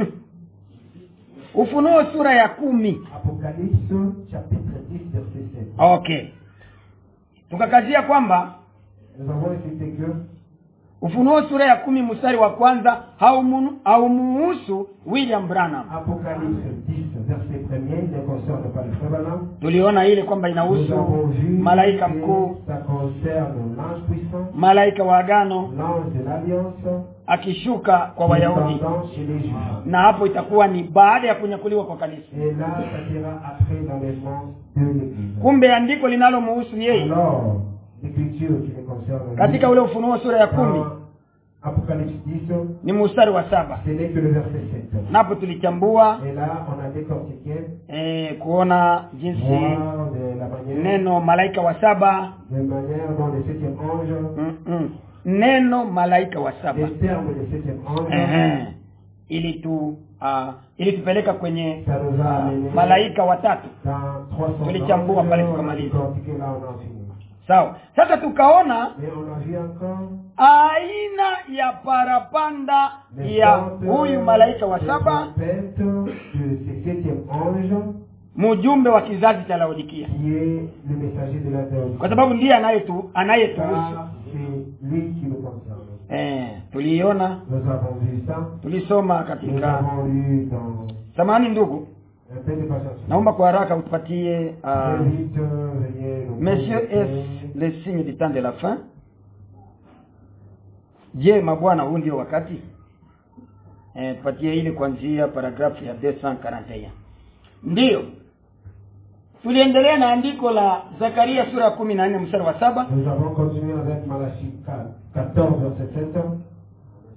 Ufunuo sura ya kumi Apocalypse chapitre 10, verset 7. okay tukakazia kwamba Nous avons cité que Ufunuo sura ya kumi mstari wa kwanza haumu- haumuhusu William Branham. Apocalypse 10, verset 1er, ne concerne pas le frère Branham. Tuliona ile kwamba Nous inahusu avons vu malaika que mkuu, ça concerne l'ange puissant, malaika wa agano l'ange de l'alliance, akishuka kwa Wayahudi, descendant chez les Juifs. na hapo itakuwa ni baada ya kunyakuliwa kwa kanisa. Et là, ça sera après l'enlèvement de l'Église. Kumbe andiko linalomhusu yeye Alors, l'écriture qui le concerne, katika lui, ule Ufunuo sura ya kumi dans Apocalypse 10, ni mstari wa saba. ce n'est que le verset 7. Napo tulichambua Et là, on a décortiqué, eh, kuona jinsi voir de la manière, neno malaika wa saba de manière dont le septième ange, mm-mm, neno malaika wa saba les termes du septième ange, Ehe. ili tu uh, ili tupeleka kwenye ça nous a amené malaika watatu dans 300 Tulichambua pale on a tukamaliza. décortiqué là, on a fini. sawa sasa tukaona Mais on a vu encore aina ya parapanda les ya sortes huyu malaika wa de saba trompettes de ce septième ange mjumbe wa kizazi cha laodikia qui est le messager de la Théorie. kwa sababu ndiye anayetu anayetuhusu Car c'est lui qui nous concerne. eh, tuliiona Nous avons vu ça. tulisoma Nous katika avons lu dans samani ndugu un peu de patience. naomba kwa haraka utupatie Très uh, vite, euh, veuillez nous Monsieur contacter. est le signe du temps de la fin. Je, mabwana, huu ndio wakati eh, tupatie ile kuanzia paragrafu ya 241. Ndiyo, tuliendelea na andiko la Zakaria sura ya kumi na nne mstari wa saba Nous avons continué avec Malachie 14, verset 7.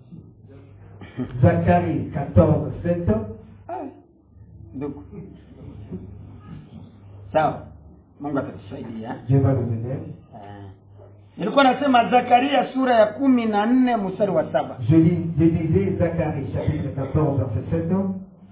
Zacharie 14, 7. ndugu sawa mungu atatusaidia Dieu va nous aider. Eh. nilikuwa nasema zakaria sura ya kumi na nne mstari wa saba Je, lis, je lisais Zacharie chapitre 14 verset 7.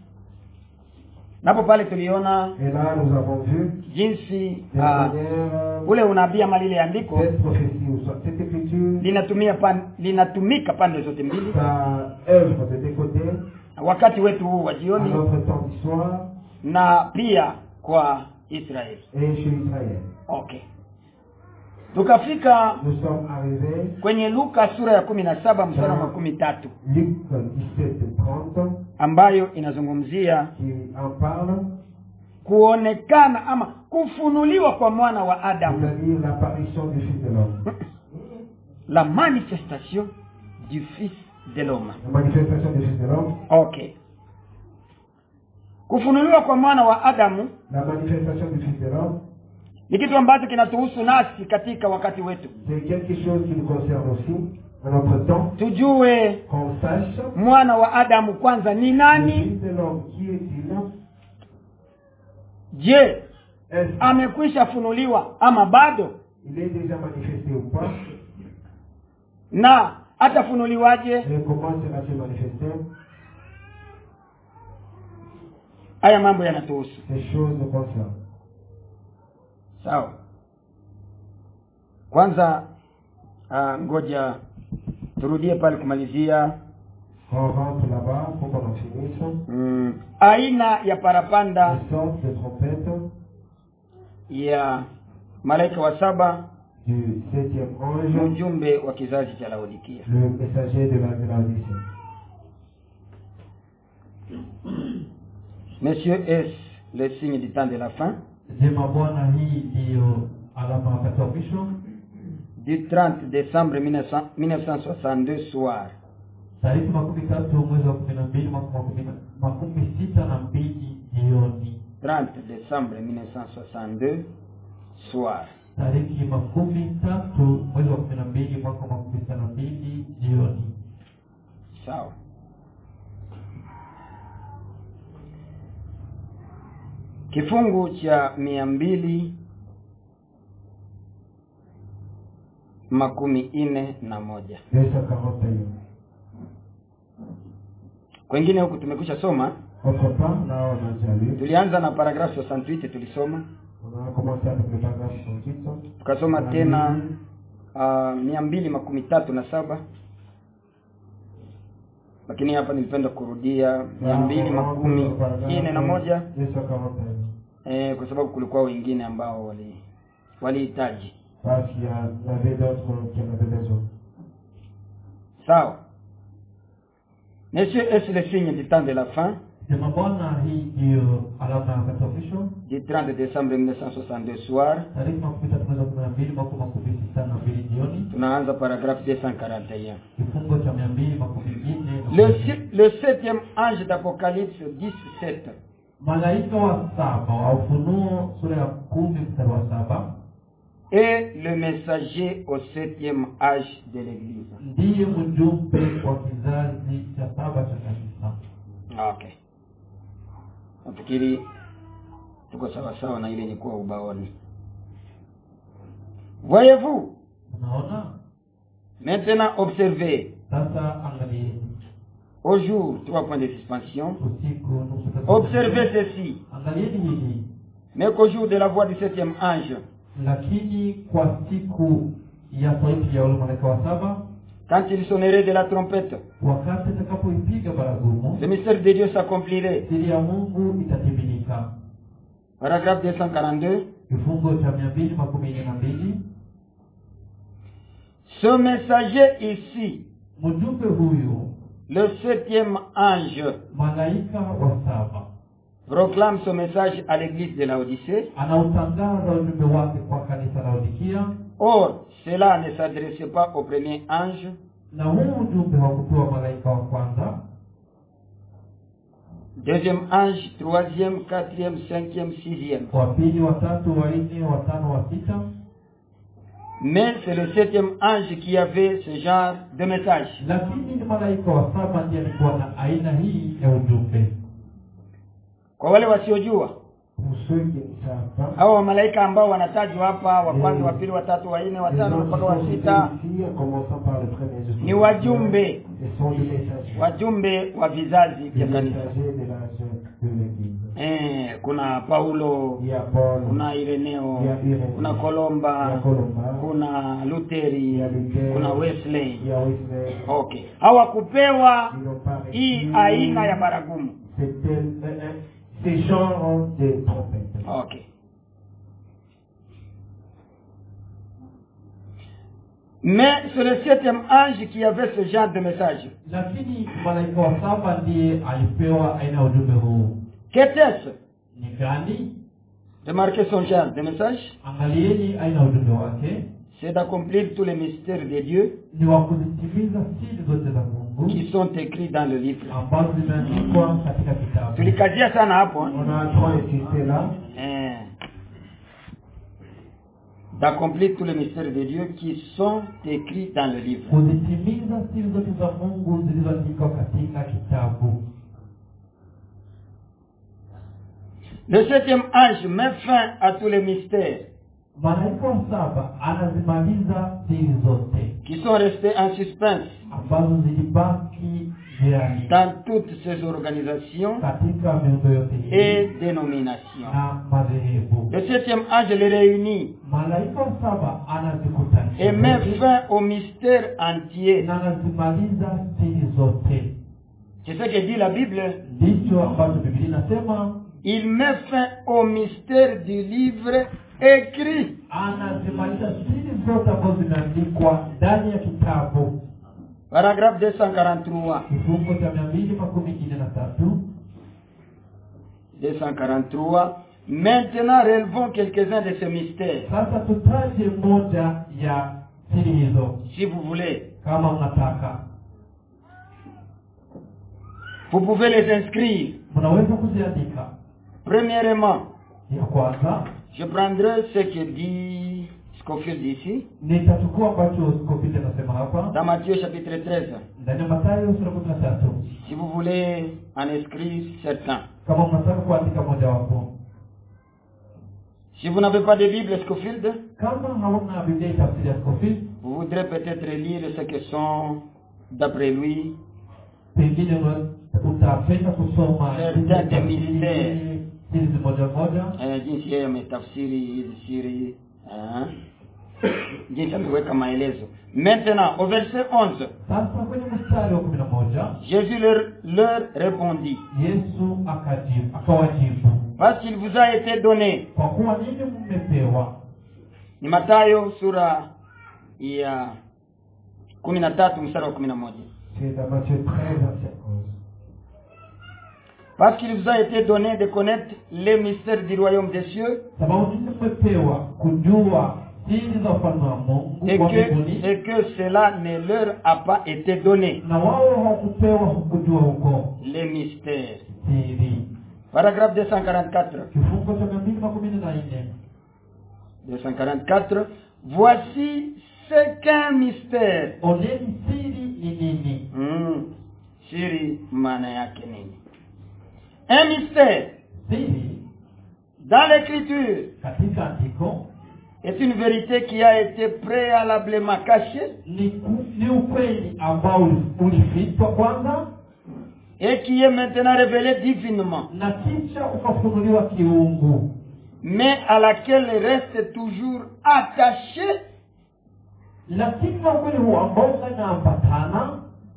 napo pale tuliona Et là, nous avons vu jinsi de ah, manière ule unabii ama lile andiko cette prophétie ou soit cette écriture, linatumia pan, linatumika pande zote mbili ça œuvre de des côtés wakati wetu huu wa à jioni notre temps d'histoire na pia kwa israeli et chez Israël. okay tukafika Nous sommes arrivés, kwenye luka sura ya kumi na saba mstari wa makumi tatu Luc 17 30, ambayo inazungumzia qui en parle, kuonekana ama kufunuliwa kwa mwana wa adamu c'est-à-dire l'apparition du Fils de l'homme. la manifestation du fils de l'homme La manifestation du Fils de l'homme, okay kufunuliwa kwa mwana wa adamu la manifestation du Fils de l'homme, ni kitu ambacho kinatuhusu nasi katika wakati wetu c'est quelque chose qui nous concerne aussi, à notre temps, tujue qu'on sache mwana wa adamu kwanza ni le nani Fils de l'homme, qui est-il je Est-ce amekwisha funuliwa ama bado qu'il est déjà manifesté ou pas na atafunuliwaje Et comment sera-t-il manifesté haya mambo yanatuhusu Ces choses nous concernent. sawa kwanza uh, ngoja turudie pale kumalizia On rentre là-bas pour qu'on en finisse. mm, aina ya parapanda Les sortes de trompettes ya malaika wa saba du septième ni ange, ujumbe wa kizazi cha laodikia le messager de la de la Odyssée. monsieur est le signe du temps de la fin jema bwana hii ndiyo alama wakati wa mwisho du 30 décembre 1900 1962 soir tariki makumi tatu mwezi wa kumi na mbili mwaka makumi na- makumi sita na mbili jioni 30 décembre 1962 soir tariki makumi tatu mwezi wa kumi na mbili mwaka makumi sita na mbili jioni sawa kifungu cha mia mbili makumi nne na moja 241. kwengine huku tumekwisha soma Autre part, là, on a déjà lu. tulianza na paragrafu 68 tulisoma On a commencé avec le paragraphe 68. tukasoma On a tena lu uh, mia mbili makumi tatu na saba lakini hapa nilipenda kurudia mia mbili makumi nne na moja 241. eh, kwa sababu kulikuwa wengine ambao wali walihitaji Parce qu'il y a- il y avait d'autres qui en avaient besoin. sawa monsieur est le signe du temps de la fin jema bwana hii ndiyo alama ya wakati wa mwisho du 30 décembre 1962 soir tariki makumi tatu mwezi wa kumi na mbili mwaka makumi sita na mbili jioni tunaanza paragraphe 241 kifungo cha mia mbili makumi nne na le, moja. si- le septième ange d'Apocalypse 17 malaika wa saba wa ufunuo sura ya kumi mstari wa saba est le messager au septième âge de l'église ndiye mjumbe wa kizazi cha saba cha kanisa okay nafikiri tuko sawasawa na ile ilikuwa ubaoni voyez-vous unaona maintenant observez sasa angalieni au jour trois points de suspension usiku nusu tatu- observez ceci angalieni hili mais qu'au jour de la voix du septième ange lakini kwa siku ya sauti ya ule malaika wa saba quand il sonnerait de la trompette wakati atakapoipiga baragumu le mystère de Dieu s'accomplirait siri ya mungu itatimilika paragraphe 242 kifungo cha mia mbili makumi nne na mbili ce messager ici mjumbe huyu le septième ange malaika wa saba proclame son message à l'église de la Odyssée anautangaza ujumbe wake kwa kanisa la Laodikia Or, cela ne s'adressait pas au premier ange, na huu ujumbe hakupewa malaika wa kwanza deuxième ange, troisième, quatrième, cinquième, sixième. wa pili wa tatu wa nne wa tano wa sita Mais c'est le septième ange qui avait ce genre de message. lakini ni malaika wa saba ndiye alikuwa na aina hii ya ujumbe Kwa wale wasiojua, Pour ceux qui ne savent pas, hao wamalaika ambao wanatajwa hapa wa kwanza Mm. wa pili wa tatu wa nne wa les tano gens qui mpaka wa sont sita cités ici, en commençant par le premier jusqu'au ni wajumbe Ils sont des messagers. wajumbe wa vizazi Des vya kanisa messagers de l'âge de l'Église. eh, kuna paulo Il y a Paul, kuna ireneo il y a Irénée, kuna il y a kolomba Colomba, kuna luteri il y a Luther, kuna wesley il y a Wesley. okay hawakupewa Ils n'ont pas hii reçu aina ya baragumu C'était euh, euh, ces genres de trompettes. okay mais c'est le septième ange qui avait ce genre de message lakini malaika wa saba ndiye alipewa aina ya ujumbe huu qu'était-ce ni gani remarquez son genre de message angalieni aina ya ujumbe wake c'est d'accomplir tous les mystères de Dieu ni wa kuzitimiza siri zote za mungu qui sont écrits dans le livre ambazo zimeandikwa katika kitabu tulikazia sana hapo eh? On a trop insisté là. Eh, d'accomplir tous les mystères de Dieu qui sont écrits dans le livre. kuzitimiza siri zote za mungu zilizoandikwa katika kitabu Le septième ange met fin à tous les mystères malaika wa saba anazimaliza siri zote qui sont restés en suspense ambazo zilibaki jirani dans toutes ces organisations katika miundo yote hii et dénominations. na madhehebu Le septième ange les réunit malaika wa saba et anazikutanisha met zote fin au mystère entier. na anazimaliza siri zote C'est ce que dit la Bible. ndicho ambacho bibilia inasema Il met fin au mystère du livre écrit. anazimaliza siri zote ambazo zimeandikwa ndani ya kitabu Paragraphe 243. kifungo cha mia mbili makumi nne na tatu 243. Maintenant, relevons quelques-uns de ces mystères. sasa tutaje moja ya siri hizo Si vous voulez, kama mnataka vous pouvez les inscrire. mnaweza kuziandika Premièrement, ya kwanza je prendrai ce que dit Scofield ici, nitachukua ambacho skopite anasema hapa dans Matthieu chapitre 13. ndani ya matayo sura kumi na tatu Si vous voulez en inscrire certains. kama mnataka kuandika mojawapo Si vous n'avez pas de Bible Scofield, kama hauna biblia ya tafsiri ya skopite vous voudrez peut-être lire ce que sont, d'après lui, pengine una- utapenda kusoma Certains zile tafsiri, mystères. hizi moja moja eh, jinsi yeye ametafsiri hizi siri eh, jinsi ameweka maelezo. Maintenant, au verset 11, sasa kwenye mstari wa kumi na moja Jésus leur, leur répondit, yesu akajibu akawajibu parce qu'il vous a été donné kwa kuwa nini mmepewa ni Mathayo sura ya kumi na tatu mstari wa kumi na moja C'est dans Matthieu 13, verset 11. parce qu'il vous a été donné de connaître les mystères du royaume des cieux sababu nini mmepewa kujua siri za ufalme wa mungu et wa que, mbinguni et que cela ne leur a pas été donné na wao hawakupewa kujua huko les mystères siri paragraphe 244 kifungo cha mia mbili makumi nne na nne 244 voici ce qu'un mystère oneni siri ni nini mm. siri maana yake nini un mystère siri dans l'écriture katika andiko est une vérité qui a été préalablement cachée ni, ku- ni ukweli ambao uli- ulifichwa kwanza et qui est maintenant révélée divinement na kisha ukafunuliwa kiungu mais à laquelle reste toujours attaché lakini na ukweli huu ambao unaambatana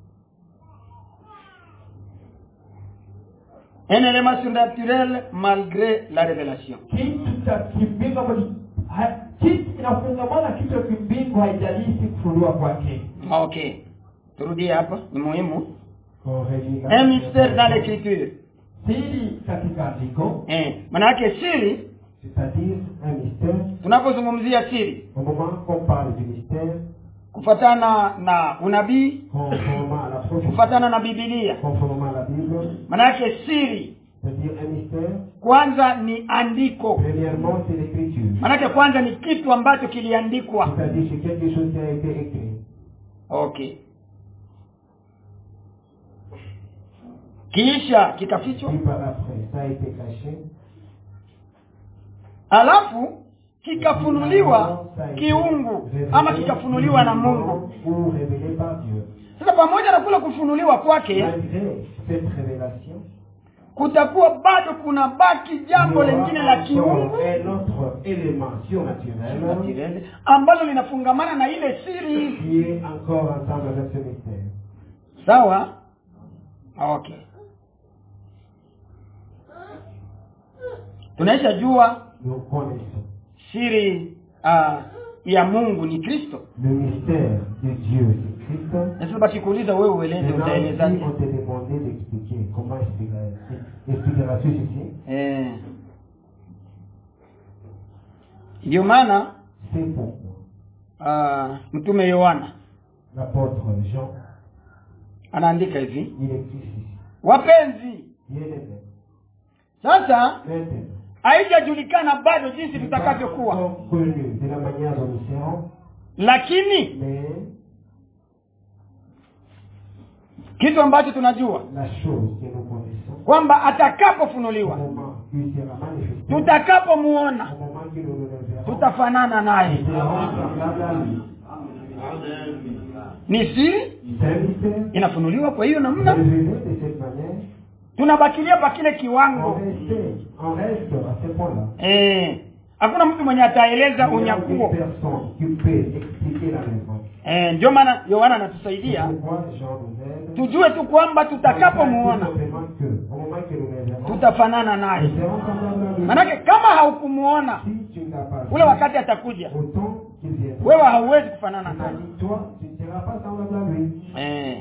un élément surnaturel malgré la révélation kitu cha kimbingu ambacho ha- kitu kinafungamana kitu cha kimbingu haijalisi kufunuliwa kwake ok turudie hapa ni muhimu Qu'on relit la- un mystère dans l'écriture siri katika andiko eh, manake siri C'est-à-dire un mystère. tunapozungumzia siri Au moment qu'on parle du mystère, kufatana na unabii conformément à la prophétie, kufatana na bibilia conformément à la Bible, manake siri c'est-à-dire un mystère, kwanza ni andiko premièrement, c'est l'écriture. manake kwanza ni kitu ambacho kiliandikwa C'est-à-dire c'est quelque chose qui a été écrit. okay kisha kikafichwa Puis par après, ça a été caché. alafu kikafunuliwa kiungu ama kikafunuliwa na mungu Ou révélé par Dieu. sasa pamoja na kule kufunuliwa kwake Malgré cette révélation, kutakuwa bado kuna baki il y jambo aura lingine la encore kiungu un autre élément surnaturel Naturel, ambalo linafungamana na ile siri qui est encore ensemble avec ce mystère. sawa okay tunaisha jua Nous connaissons siri uh, ya mungu ni kristo le mystère de Dieu, c'est Christ. na sasa bakikuuliza wewe ueleze Maintenant, si utaelezaje on te demandait d'expliquer comment expliqueras- expliqueras-tu ceci, eh. ndio maana c'est pourquoi uh, mtume yohana l'apôtre Jean, anaandika hivi il écrit ceci. wapenzi Bien-aimés, sasa maintenant, haijajulikana bado jinsi nous tutakavyokuwa sommes connus de la manière dont nous serons, lakini mais kitu ambacho tunajua la chose que nous connaissons, kwamba au atakapofunuliwa moment où il sera manifesté, tutakapomuona au moment que nous le verrons, tutafanana naye nous serons semblables à lui. ni siri C'est un mystère inafunuliwa kwa hiyo namna révélé de cette manière. tunabakilia pa kile On kiwango reste, on reste à ce point-là. eh, hakuna mtu mwenye ataeleza Il n'y a unyakuo aucune personne qui peut expliquer la raison. eh, ndio maana yohana C'est anatusaidia pourquoi Jean nous aide. tujue tu kwamba Tout tutakapomuona simplement que, au moment que nous le verrons, tutafanana naye nous serons semblables à lui. manake kama haukumuona Si tu n'as pas ule vu, wakati atakuja autant qu'il viendra. wewe hauwezi kufanana naye C'est-à-dire, toi, tu ne seras pas semblable à lui. eh.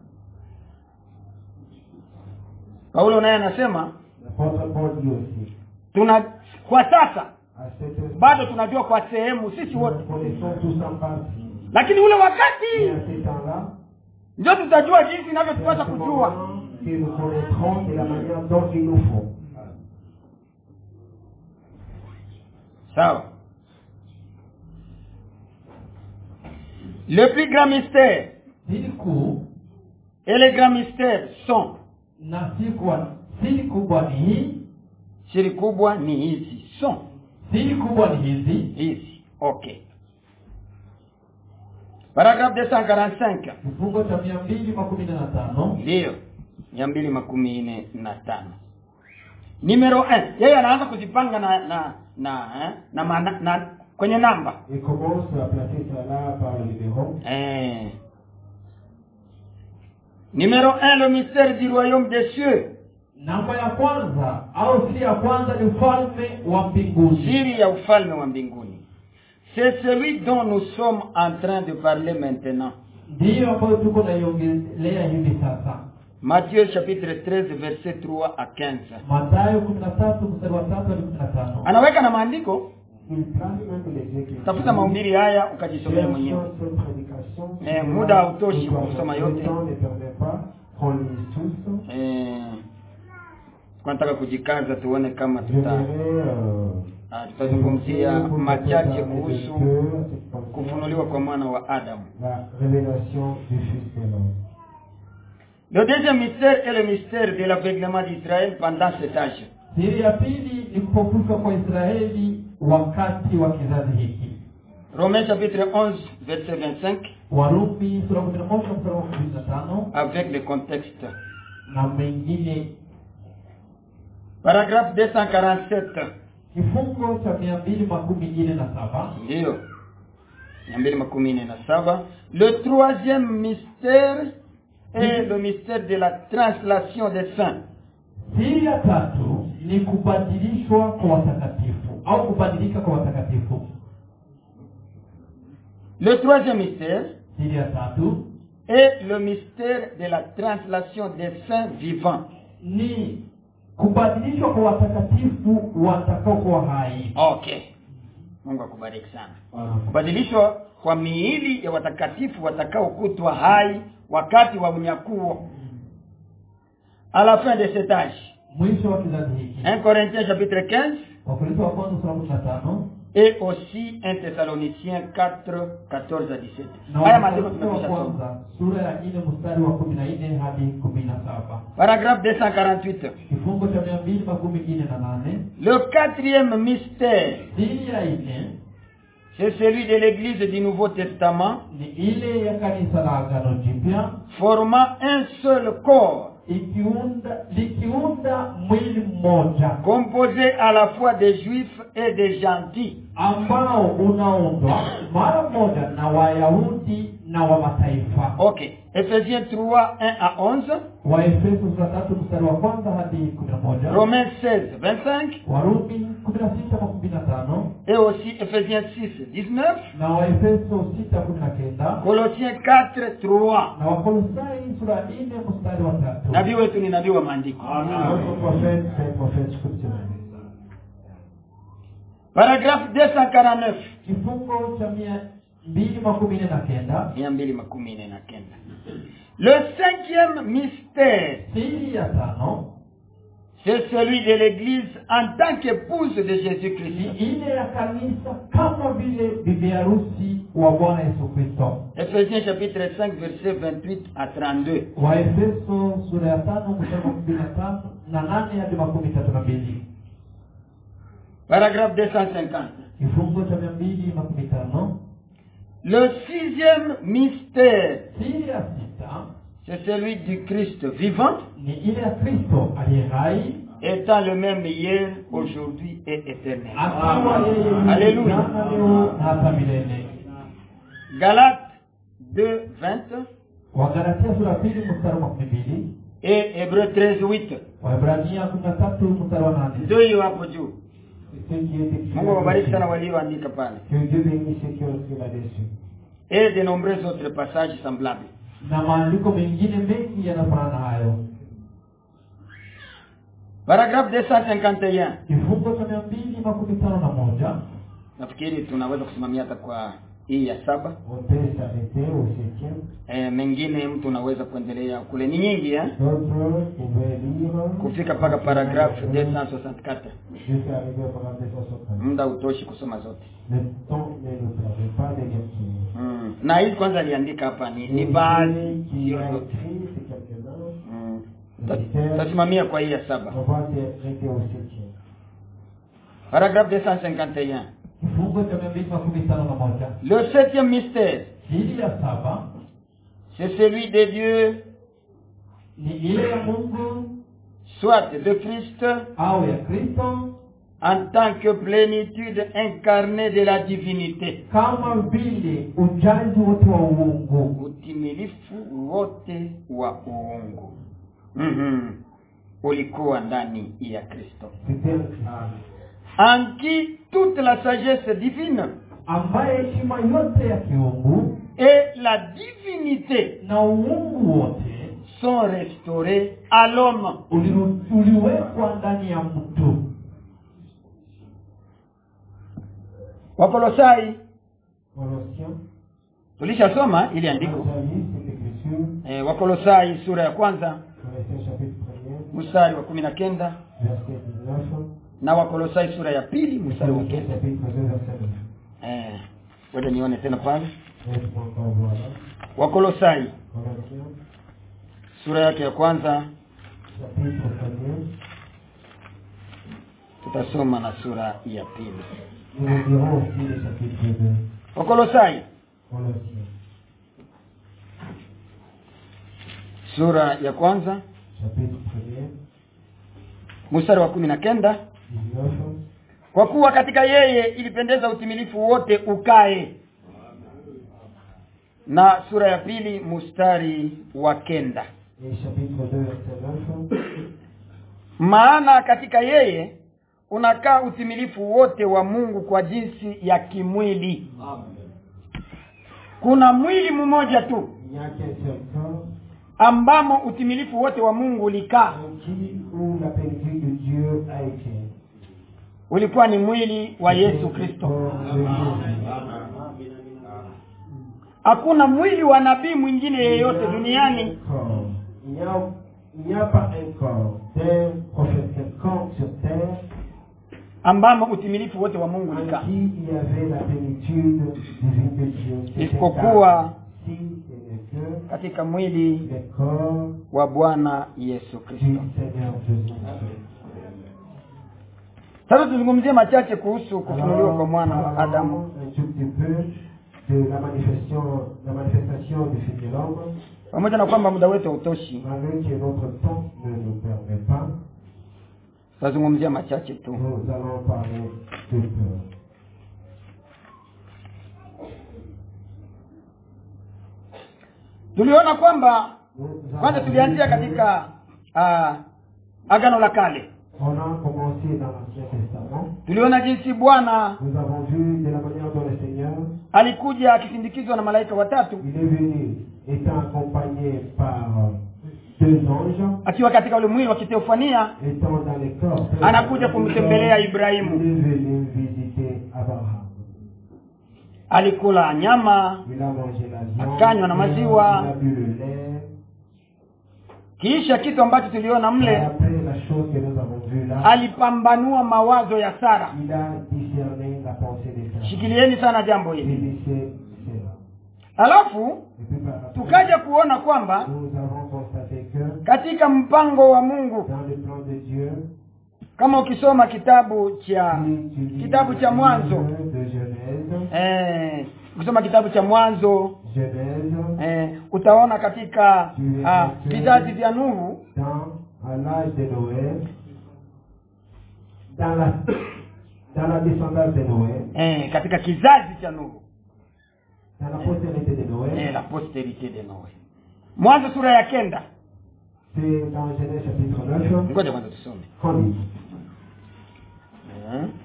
paulo naye anasema L'apôtre Paul dit aussi, tuna kwa sasa à cette heure, bado tunajua kwa sehemu sisi nous wote connaissons tous en partie. lakini ule Et wakati à ce temps-là, ndio tutajua jinsi c'est à inavyotupasa ce kujua moment que nous connaîtrons de la manière dont il nous faut. sawa le plus grand mystère siri kuu et les grands mystères sont na si kwa siri kubwa ni hii siri kubwa ni hizi sont siri kubwa ni hizi hizi okay paragraphe 245 kifungo cha mia mbili makumi nne na tano ndiyo mia mbili makumi nne na tano numero 1 yeye anaanza kuzipanga na na na eh, na, mana, na kwenye namba Il commence à placer cela par le numéro. eh. numero 1 le mystère du royaume des cieux namba ya kwanza au siri ya kwanza ni ufalme wa mbinguni siri ya ufalme wa mbinguni c'est celui dont nous sommes en train de parler maintenant ndiyo ambayo tuko naiongelea hivi sasa Matthieu chapitre 13 verset 3 à 15 matayo kumi na tatu mstari wa tatu hadi kumi na tano anaweka na maandiko Il place même les écritures. tafuta mahubiri haya ukajisomea mwenyewe Cherchons cette prédication. Eh, muda hautoshi Nous kusoma avons- yote. Le temps ne permet pas qu'on lise tous. eh, nataka kujikaza tuone kama tuta J'aimerais, euh, ah, tutazungumzia pour machache parler de kuhusu Dieu, c'est comme ça, kufunuliwa kwa mwana wa adamu La révélation du Fils de l'homme. le deuxième mystère est le mystère de l'aveuglement d'israël pendant cet âge siri ya pili ni kupofushwa kwa israeli wakati wa kizazi hiki romains chapitre 11 verset 25 warumi sura kumi na moja mstari wa kumi na tano avec le contexte na mengine paragraphe 247 kifungo cha mia mbili makumi nne na saba ndiyo mia mbili makumi nne na saba le troisième mystère est le mystère de la translation des saints siri ya tatu ni kubadilishwa kwa watakatifu au kubadilika kwa watakatifu le troisième mystère siri ya tatu est le mystère de la translation des saints vivants ni kubadilishwa kwa watakatifu watakaokuwa hai okay mungu akubariki sana Voilà. kubadilishwa kwa miili ya watakatifu watakaokutwa hai wakati wa unyakuo à la fin de cet âge mwisho wa kizazi hiki 1 Corinthiens chapitre 15 wakorintho wa kwanza sura kumi na tano et aussi 1 Thessaloniciens 4, 14 à 17. na Haya maandiko Wakorintho wa tumekwisha soma. kwanza sura ya nne mstari wa kumi na nne hadi kumi na saba Paragraphe 248. kifungo cha mia mbili makumi nne na nane Le quatrième mystère, siri ya nne c'est celui de l'Église du Nouveau Testament, ni ile ya kanisa la agano jipya formant un seul corps, ikiunda likiunda mwili mmoja composé à la fois des Juifs et des gentils. ambao unaundwa mara moja na wayahudi na wa mataifa Ok. Ephésiens 3, 1 à 11. waefeso sura tatu mstari wa kwanza hadi kumi na moja Romains 16, 25. warumi kumi na sita kwa kumi na tano Et aussi Ephésiens 6, 19. na waefeso sita kumi na kenda Colossiens 4, 3. na wakolosai sura nne mstari wa tatu Nabii wetu ni nabii wa maandiko. Notre prophète, c'est un prophète scripturel. Paragraphe 249. kifungo cha mia mbili makumi nne na kenda mia mbili makumi nne na kenda. Le cinquième mystère, siri ya tano c'est celui de l'Église en tant qu'épouse de ni Jésus-Christ. ile ya kanisa kama vile bibi harusi wa bwana yesu kristo Ephésiens chapitre 5, verset 28 à 32. waefeso sura ya tano mstari wa kumi na tano na nane hadi makumi tatu na mbili Paragraphe 250. kifungo cha mia mbili makumi tano Le sixième mystère, siri ya sita c'est celui du Christ vivant, ni ile ya kristo aliye hai étant le même hier, aujourd'hui et éternellement. akiwa yeye yule Alléluia. jana leo na hata milele Galates 2, 20 wagalatia sura ya pili mstari wa makumi mbili et Hébreux 13, 8. waebrania kumi na tatu mstari wa nane Ndio hiyo hapo juu. C'est ce qui est écrit. Mungu awabariki sana là-dessus. walioandika pale. Que Dieu bénisse ceux qui ont écrit là-dessus. et de nombreux autres passages semblables. na maandiko mengine mengi yanafanana na hayo Paragraphe 251. kifungo cha mia mbili makumi tano na moja Nafikiri tunaweza kusimamia hata kwa hii ya saba. On peut s'arrêter au septième. E, mengine mtu unaweza kuendelea kule, ni nyingi eh? D'autres pouvaient lire Kufika mpaka paragraphe 264. jusqu'à arriver au paragraphe 260. Muda utoshi kusoma zote. Le temps ne nous permet pas de les finir. Mm. Na hii kwanza aliandika hapa ni, ni Et baadhi celui qui sio a zote. écrit, c'est quelques-uns. Mm. Ta- Tasimamia kwa hii ya saba. On va s'arrêter au septième. Paragraphe 251. kifungo cha mia mbili makumi tano na moja Le septième mystère, siri ya saba c'est celui de Dieu, ni ile ya mungu soit de Christ, au ya kristo en tant que plénitude incarnée de la divinité. kama vile ujaji wote wa uungu utimilifu wote wa uungu mm-hmm. ulikuwa ndani ya kristo C'était un Christ. en qui toute la sagesse divine ambaye heshima yote ya kiungu et la divinité na uungu wote sont restaurés à l'homme uliru- uliwekwa ndani ya mtu wakolosai Colossiens. tulishasoma ili andiko Vous avez lu cette écriture. e, wakolosai sura ya kwanza Colossiens chapitre 1er, mstari wa kumi na kenda verset 19. na wakolosai sura ya pili mstari wa Colossiens kenda chapitre 2, verset 9. Eh, ngoja nione tena pale Laisse-moi encore voir là. wakolosai Colossiens sura yake ya kwanza chapitre 1er. tutasoma na sura ya pili Nous le dirons aussi le chapitre 2. wakolosai Colossiens sura ya kwanza chapitre 1er, mstari wa kumi na kenda 19. kwa kuwa katika yeye ilipendeza utimilifu wote ukae na sura ya pili mstari wa kenda Et chapitre 2, verset 9. maana katika yeye unakaa utimilifu wote wa Mungu kwa jinsi ya kimwili kuna mwili mmoja tu Il n'y a qu'un seul corps ambamo utimilifu wote wa Mungu ulikaa en qui où la plénitude de Dieu a été. ulikuwa ni mwili wa Yesu Le Kristo corps de Jésus. hakuna mwili wa nabii mwingine yeyote duniani Corps. Il n'y a, il n'y a pas un corps d'un prophète quelconque sur terre ambamo utimilifu wote wa mungu en ulikaa qui il y avait la plénitude divine de Dieu. C'était Isipokuwa si et n'est que katika mwili le corps wa bwana yesu kristo du Seigneur Jésus. sasa tuzungumzie machache kuhusu kufunuliwa kwa mwana wa adamu parlons un tout petit peu de la manifestation, la manifestation du Fils de l'homme, pamoja na kwamba muda wetu hautoshi malgré que notre temps ne nous permet pas, tutazungumzia machache tu nous allons parler de peur. tuliona kwamba Nous kwanza avons tulianzia vu katika uh, agano la kale On a commencé dans l'Ancien Testament. tuliona jinsi bwana Nous avons vu de la manière dont le Seigneur, alikuja akisindikizwa na malaika watatu il est venu étant accompagné par deux anges, akiwa katika ule mwili wa kiteofania étant dans les corps. Anakuja kumtembelea Ibrahimu. Il est venu visiter Abraham. alikula nyama Il a mangé la viande. Akanywa na maziwa. Il a bu le lait. kisha kitu ambacho tuliona Et mle après la chose que nous avons vue là, alipambanua mawazo ya sara il a discerné la pensée des frères. shikilieni sana jambo Il hili laissait cela. alafu Et puis par après, tukaja kuona kwamba nous avons constaté que katika mpango wa mungu dans le plan de Dieu, kama ukisoma kitabu cha si tu lis kitabu cha le mwanzo livre de Genèse, eh, ukisoma kitabu cha mwanzo Genèse, eh, utaona katika ah, vizazi vya nuhu dans à l'âge de Noé, dans la, dans la descendance de Noé, eh, katika kizazi cha nuhu dans la postérité de Noé, eh, la posterite de noe mwanzo sura ya kenda c'est dans Genèse chapitre 9, ngoja kwanza tusome qu'on lit. Eh.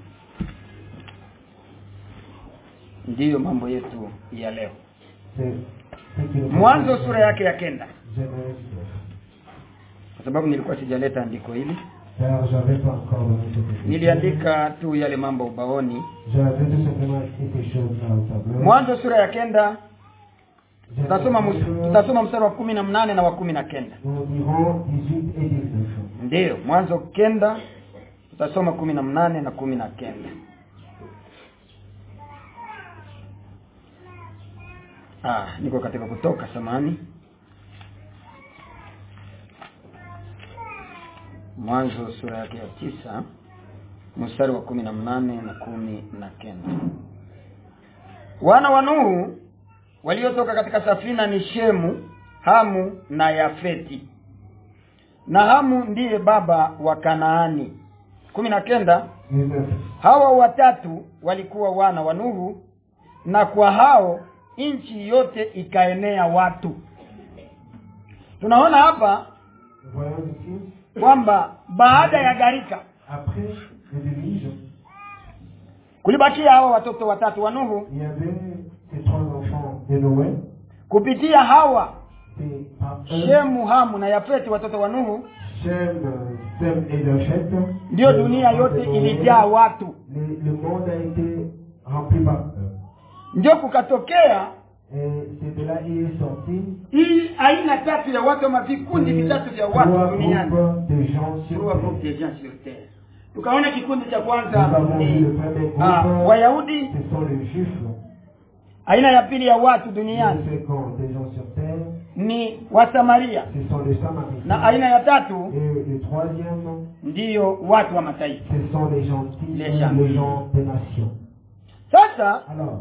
ndiyo mambo yetu ya leo C'est ce qui nous mwanzo concerne. sura yake ya kenda Genèse 9. kwa sababu nilikuwa sijaleta andiko hili Car j'avais pas encore donné cette écriture. niliandika tu yale mambo ubaoni J'avais tout simplement écrit ces choses-là au tableau. mwanzo sura ya kenda Genèse tutasoma mus- 9, tutasoma mstari wa kumi na mnane na wa kumi na kenda Nous dirons 18 et 19. ndiyo mwanzo kenda tutasoma kumi na mnane na kumi na kenda ah, niko katika kutoka samani mwanzo sura yake ya tisa mstari wa kumi na mnane na kumi na kenda wana wa nuhu waliotoka katika safina ni shemu hamu na yafeti na hamu ndiye baba wa kanaani kumi na kenda 19. hawa watatu walikuwa wana wa nuhu na kwa hao nchi yote ikaenea watu tunaona hapa Nous voyons ici, kwamba baada ya gharika après le déluge, kulibakia hawa watoto watatu wa nuhu il y avait ces trois enfants de Noé. kupitia hawa C'est par eux, shemu hamu na yafeti watoto wa nuhu Shem, Sem et Jafet. ndiyo les dunia enfants de yote Noé. ilijaa watu Le, le monde a été rempli par eux. ndio kukatokea Et c'est de là il est sorti hii aina tatu ya watu ama vikundi les vitatu vya watu trois duniani groupes de gens sur Trois groupes terre. de gens sur terre. tukaona kikundi cha Nous kwanza avons vu ni le premier ah, groupe, wayahudi ce sont les juifs. aina ya pili ya watu Le duniani second des gens sur terre, ni wasamaria ce sont les samaritains. na aina ya tatu Et le troisième, ndiyo watu wa mataifa ce sont les gentils, Les les, gentils. gens des nations. sasa Alors,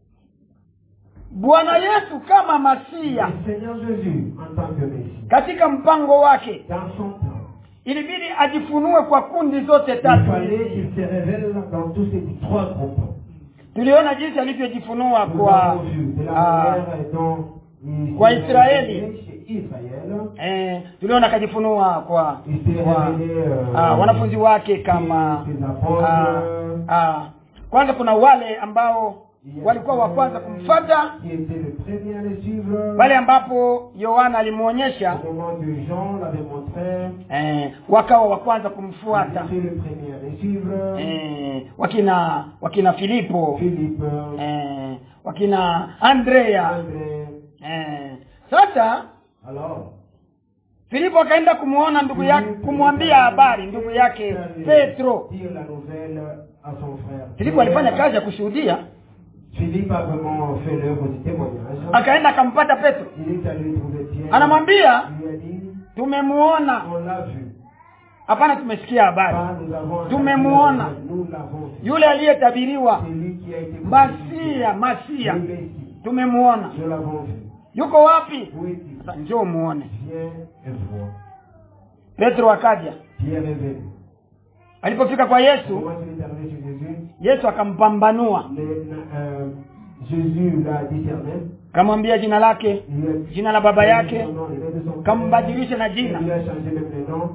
bwana yesu kama masia le Seigneur Jésus, en tant que Messie, katika mpango wake dans son plan, ilibidi ajifunue kwa kundi zote il tatu fallait qu'il se révèle dans tous ces trois groupes. tuliona jinsi alivyojifunua Nous kwa avons vu de la ah, manière dont il Kwa s'est Israeli. révélé chez Israël. eh, tuliona akajifunua kwa, Il s'est kwa révélé euh, ah, wanafunzi wake kama ses apôtres. ah, ah, kwanza kuna wale ambao walikuwa wa kwanza kumfata Qui était le premier à le suivre. pale ambapo yohana alimwonyesha Au moment où Jean l'avait montré, eh, wakawa wa kwanza il kumfuata était le premier à le suivre. eh, wakina wakina filipo Philippe, eh, wakina andrea André. eh, sasa Alors, filipo akaenda kumwona ndugu yake kumwambia habari ndugu yake petro Dire la nouvelle à son frère. filipo alifanya kazi ya kushuhudia Philippe a vraiment fait l'œuvre du témoignage. akaenda akampata petro Il est allé trouver Pierre. anamwambia Il lui a dit, tumemuona on l'a vu. hapana tumesikia habari Pas nous avons Tumemuona. Nous l'avons vu. yule aliyetabiriwa C'est lui qui a été masia masia Le Messie. tumemuona Nous l'avons vu. yuko wapi Où est-il sasa njoo muone Viens et vois. petro akaja Pierre est venu. alipofika kwa yesu Comment il est arrivé chez Jésus yesu akampambanua Les- euh, Jésus l'a discerné. kamwambia jina lake Il lui a jina la baba changé yake son nom, le nom de son père. kambadilisha na Il jina lui a changé même le nom.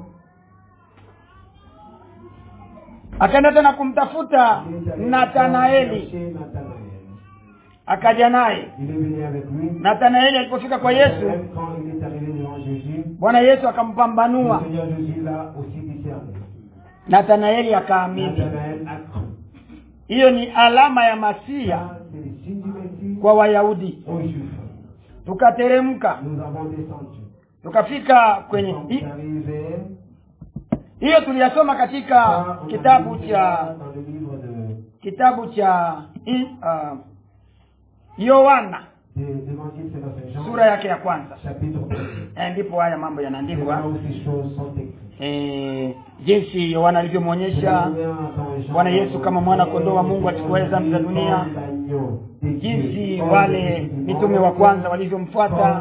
akaenda tena kumtafuta Il est allé nathanaeli chercher Nathanaël. akaja naye Il est venu avec lui. nathanaeli alipofika kwa yesu Même quand il est arrivé devant Jésus, bwana yesu le akampambanua Seigneur Jésus l'a aussi discerné. nathanaeli akaamini Nathanaël a cru. hiyo ni alama ya masia Ça, c'est le signe du Messie kwa wayahudi aux Juifs. tukateremka Nous avons descendu. tukafika Nous kwenye sommes hi- arrivés hiyo tuliyasoma katika Ça, on a kitabu vu cha ça dans le livre de, kitabu cha i- ah, yohana de l'Évangile selon Saint Jean, sura yake ya kwanza chapitre 1. Eh, ndipo haya mambo C'est là yanaandikwa où ces choses sont écrites. eh, jinsi yohana alivyomwonyesha Bwana Yesu kama mwana kondoo wa Mungu achukuaye dhambi za dunia, jinsi wale mitume wa kwanza walivyomfuata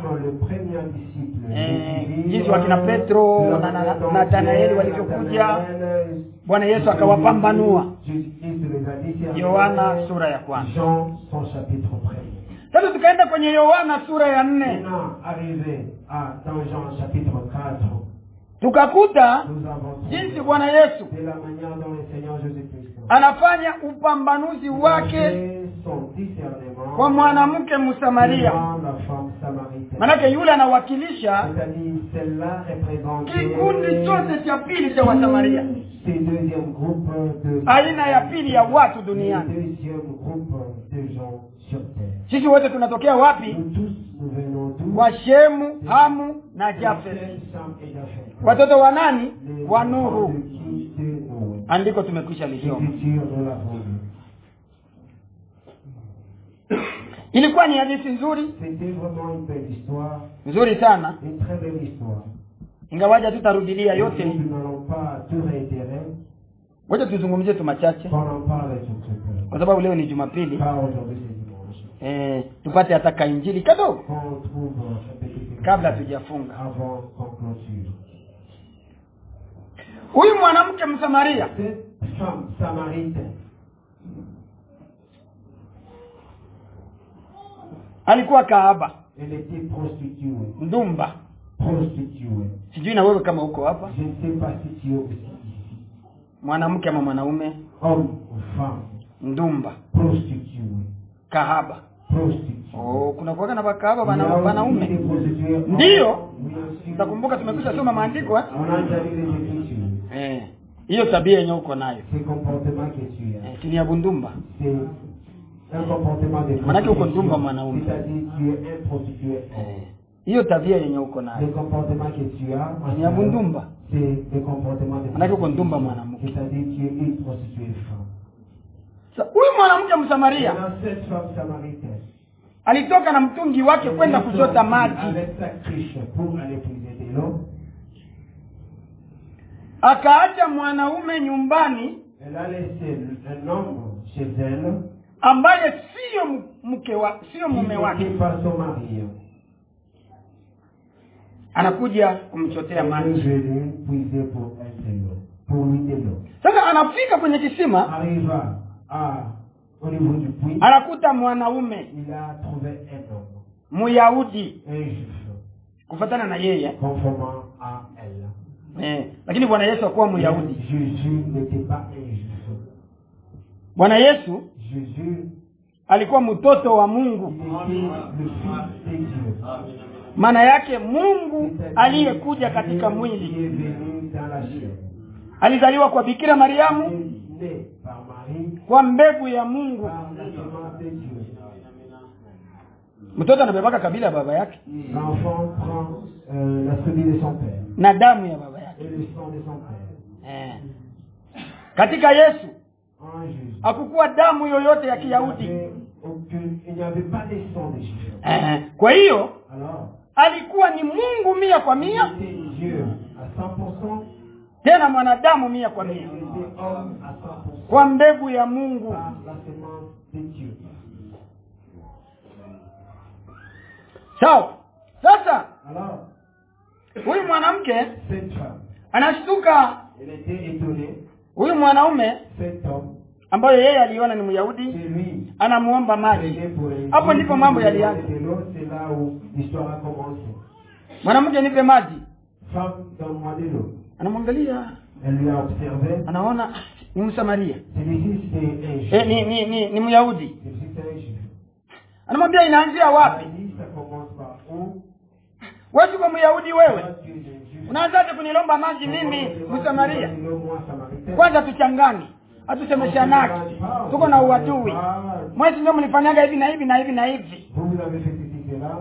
eh, jinsi wakina Petro na na- na- Nathanaeli walivyokuja, Bwana Yesu akawapambanua. Yohana sura ya kwanza. Jean son chapitre premier. Sasa tukaenda kwenye Yohana sura ya nne Maintenant, arrivé à dans Jean chapitre 4, tukakuta nous avons trouvé jinsi Bwana Yesu de la manière dont le Seigneur Jésus-Christ anafanya upambanuzi wake fait son discernement kwa mwanamke Msamaria. devant la femme samaritaine. Manake yule anawakilisha C'est-à-dire, celle-là représente kikundi chote cha pili cha Wasamaria, ces deuxième groupe de aina ya pili ya watu le duniani. deuxième groupe de gens sur terre. Sisi wote tunatokea wapi? Nous tous, nous venons d'où Kwa Shemu, Hamu na Jafet, Sem, Sam et Japheth. watoto wa nani? Les Wa enfants nuru. de qui de Noé. Andiko tumekwisha lisoma. L'écriture, nous l'avons lu. Ilikuwa ni hadithi nzuri C'était vraiment une belle histoire, nzuri sana, une très belle histoire. ingawaja tutarudilia yote. Nous n'allons pas tout réitérer, Ngoja tuzungumzie tu machache, qu'on en parle sur ce point. kwa sababu leo ni Jumapili. Pas aujourd'hui, c'est dimanche. Eh, tupate hata kainjili kadogo Qu'on trouve un petit kabla tujafunga. avant qu'on clôture. Huyu mwanamke Msamaria Cette femme samaritaine, alikuwa kahaba, elle était prostituée. ndumba. Prostituée. Sijui na wewe kama uko hapa, Je ne sais pas si tu es aussi ici. mwanamke ama mwanaume, Homme ou femme, ndumba, prostituée. kahaba. Prostituée. Oh, kuna kuwaga na bakahaba Il y a bana- aussi des wanaume. prostituées hommes. Ndiyo. Oui, aussi. Utakumbuka tumekwisha soma maandiko eh? On a déjà lu les Écritures. Eh, hiyo tabia yenye uko nayo C'est le comportement que tu as. eh, si ni ya bundumba. C'est un comportement de Manake uko prostitution. ndumba mwanaume. C'est-à-dire tu es un prostitué homme. Eh, hiyo tabia yenye uko Le nayo comportement que tu as, en ni ya général, bundumba. c'est le comportement de Manake uko prostitution. ndumba mwanamke. C'est-à-dire tu es une prostituée femme. Sa- Huyu mwanamke Msamaria Maintenant, cette femme samaritaine, alitoka na mtungi wake kwenda elle est kuchota sortie maji, avec sa cruche pour aller puiser de l'eau. akaacha mwanaume nyumbani Elle a laissé un homme chez elle ambaye siyo m- mke wa sio qui mume wake, n'était pas son mari. anakuja kumchotea Elle est maji. venue puiser pour elle de l'eau, pour lui de l'eau. Sasa anafika kwenye kisima, Arriva à, au niveau du puits, anakuta mwanaume il a trouvé un homme, Myahudi un juif, kufatana na yeye conformant à elle. eh, lakini Bwana Yesu hakuwa Myahudi. Jésus n'était pas un juif. Bwana Yesu Jésus alikuwa mtoto wa il Mungu, était le fils de Dieu. maana yake Mungu C'est-à-dire aliyekuja katika Dieu mwili. qui est venu dans la chair. Alizaliwa kwa Bikira Mariamu Né par Marie, kwa mbegu ya Mungu, par la semence de Dieu. mtoto anabebaka kabila ya baba yake L'enfant prend euh, la tribu de son père na damu ya baba yake et le sang de son père. eh. katika yesu En Jésus. hakukuwa damu yoyote ya Il n'y kiyahudi avait aucune- il n'y avait pas de sang de Jésus. eh. kwa hiyo Alors, alikuwa ni mungu mia kwa mia il était Dieu à 100%, tena mwanadamu mia kwa mais il mia était homme à 100% kwa mbegu ya mungu par la semence de Dieu. sawa sasa Alors, huyu mwanamke cette femme, anashtuka elle était étonnée, huyu mwanaume cet homme, ambayo yeye aliona ni c'est myahudi lui anamuomba maji Prier pour les hapo filles, ndipo mambo pour les yalianza de l'eau, C'est là où l'histoire a commencé. mwanamke nipe maji Femme, donne-moi de l'eau. anamwangalia Elle lui a observé. anaona "Ah, ni msamaria Celui-ci, c'est un juif. e, ni, ni, ni, ni myahudi Celui-ci, c'est un juif. anamwambia inaanzia Elle wapi dit, ça commence par où wewe siko myahudi wewe Toi, tu es un juif. unaanzaje kunilomba maji Comment mimi tu demandes msamaria de l'eau, moi, Samaritain kwanza tuchangani hatusemeshanaki tuko na uadui mwezi ndio mlifanyaga hivi na hivi na hivi na hivi Vous, vous avez fait ceci, cela.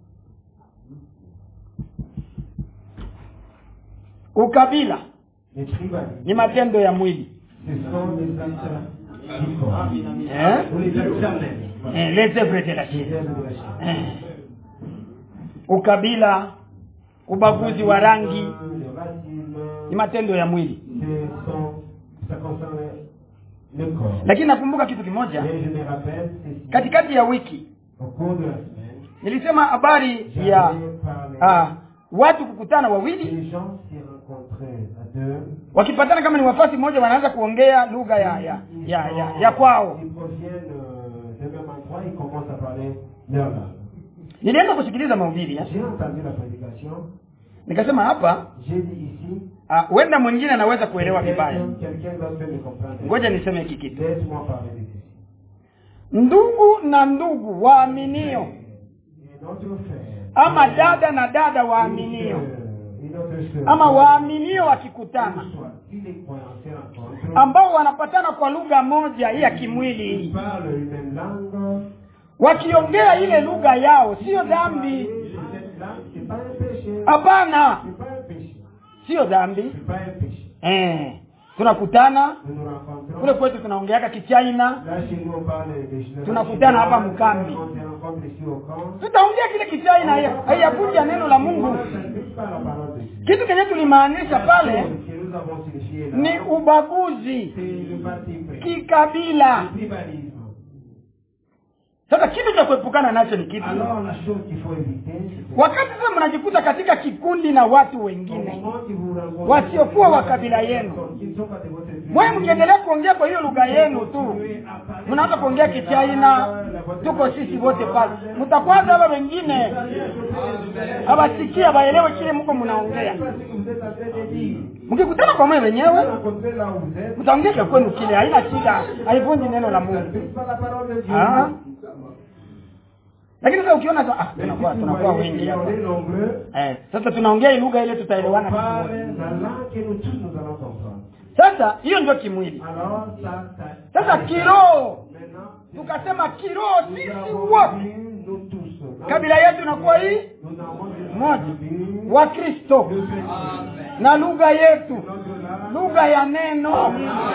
ukabila Les tribalistes, ni matendo ya mwili ce sont des actes du corps. eh? Ou les actes charnels. Eh, les œuvres de la Les chair. œuvres de la chair. Eh. ukabila ubaguzi wa rangi Le racisme, ni matendo ya mwili ce sont, ça concerne le corps. lakini nakumbuka kitu kimoja Mais je me rappelle, ceci, katikati ya wiki au cours de la semaine, nilisema habari j'avais ya parlé, ah, watu kukutana wawili les gens s'y rencontraient à deux. wakipatana kama ni wafasi mmoja wanaanza kuongea lugha ya ya, Ils ya, sont- ya, ya kwao Ils proviennent euh, du même endroit, ils commencent à parler leur langue. nilienda kusikiliza mahubiri eh. J'ai entendu la prédication, nikasema hapa j'ai dit ici, ah, huenda mwingine anaweza kuelewa vibaya quelqu'un quelqu'un d'autre peut me comprendre. ngoja niseme hiki kitu Laisse-moi parler de ceci. ndugu na ndugu waaminio Et notre frère, ama dada na dada une waaminio sœur, une autre sœur, ama waaminio wakikutana soit, si les croyants se rencontrent, ambao wanapatana kwa lugha moja hii ya kimwili ils hii parlent une même langue, wakiongea ile lugha yao siyo dhambi cette langue, c'est pas un péché. hapana C'est pas un péché. siyo dhambi C'est pas un péché. eh, tunakutana Nous nous rencontrons. kule kwetu tunaongeaka kichaina Là, chez nous, on parle de Tunakutana hapa Mukambi. On se rencontre ici au camp. tutaongea kile kichaina haya- haiyavunja neno la mungu Ça ne dit pas la parole de Dieu. kitu kenye tulimaanisha pale Ce que nous avons signifié là, ni ubaguzi c'est le parti pris. kikabila Le tribalisme. sasa kitu cha kuepukana nacho ni kitu Alors, la chose qu'il faut éviter, c'est wakati sasa mnajikuta katika kikundi na watu au wengine moment que vous rencontrez wasiokuwa des wa gens kabila qui yenu. ne sont pas de votre tribu, mwewe mkiendelea kuongea kwa hiyo lugha yenu tu mnaanza kuongea kichaina tuko sisi wote pale mtakwaza hapa wengine hawasikia waelewe kile mko mnaongea Parce que vous êtes en train de dire. mkikutana kwa mwe Vous wenyewe rencontrez là où vous êtes. mtaongea cha kwenu kile haina shida haivunji neno la Ça ne mungu dit pas la parole de Dieu. Ah. lakini sasa ukiona sasa, ah, Mais si tunakuwa vous tunakuwa voyez wengi qu'on hapa est nombreux, eh, sasa tunaongea hii lugha ile on tutaelewana sisi parle wote. la langue que nous tous nous allons comprendre. sasa hiyo ndio kimwili Alors, ça, ça, sasa kiroho Maintenant, tukasema kiroho nous sisi avons wote vu, nous tous. kabila yetu inakuwa hii Nous avons vu moja vu wa kristo le chrétien. na lugha yetu Notre langue, lugha ya neno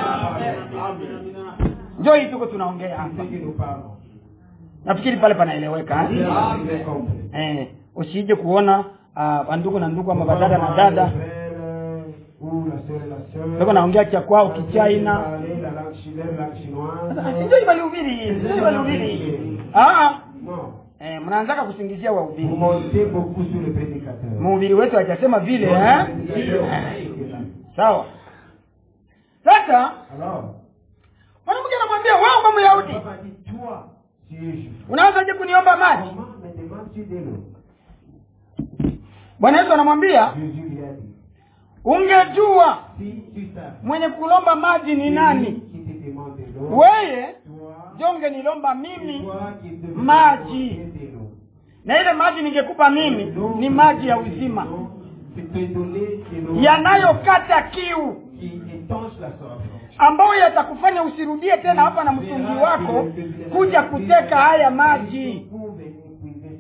njo hii tuko tunaongea c'est hapa ce que nous parlons. nafikiri pale panaeleweka C'est eh? ce que j'ai compris. eh, usije kuona uh, ndugu na ndugu ama badada na Le dada frère ou la sœur et la sœur. Wako naongea cha kwao kichaina Parler la langue chi- leur langue chinoise. sinjo ibalihubiri sinjo ibalihubiri ah Non. eh, mnaanzaka kusingizia Vous wahubiri montez beaucoup sur le prédicateur. mhubiri wetu hajasema vile Votre eh? prédicateur, Eh, c'est là. sawa sasa Alors, mwanamke anamwambia wewe kama myahudi papa dit, toi, tu es juif. unaanzaje kuniomba maji Comment me demandes-tu de l'eau bwana yesu anamwambia Jésus lui a dit, ungejua si tu savais mwenye kulomba maji ni nani qui te demande de l'eau, weye toi, jonge nilomba mimi toi qui te Maji. demander de l'eau. na ile maji ningekupa mimi L'eau ni maji ya que je te uzima donne, C'est te donner de l'eau yanayokata kiu qui étanche la soif. ambayo yatakufanya usirudie tena hapa na mtungi wako kuja kuteka haya maji Pour venir puiser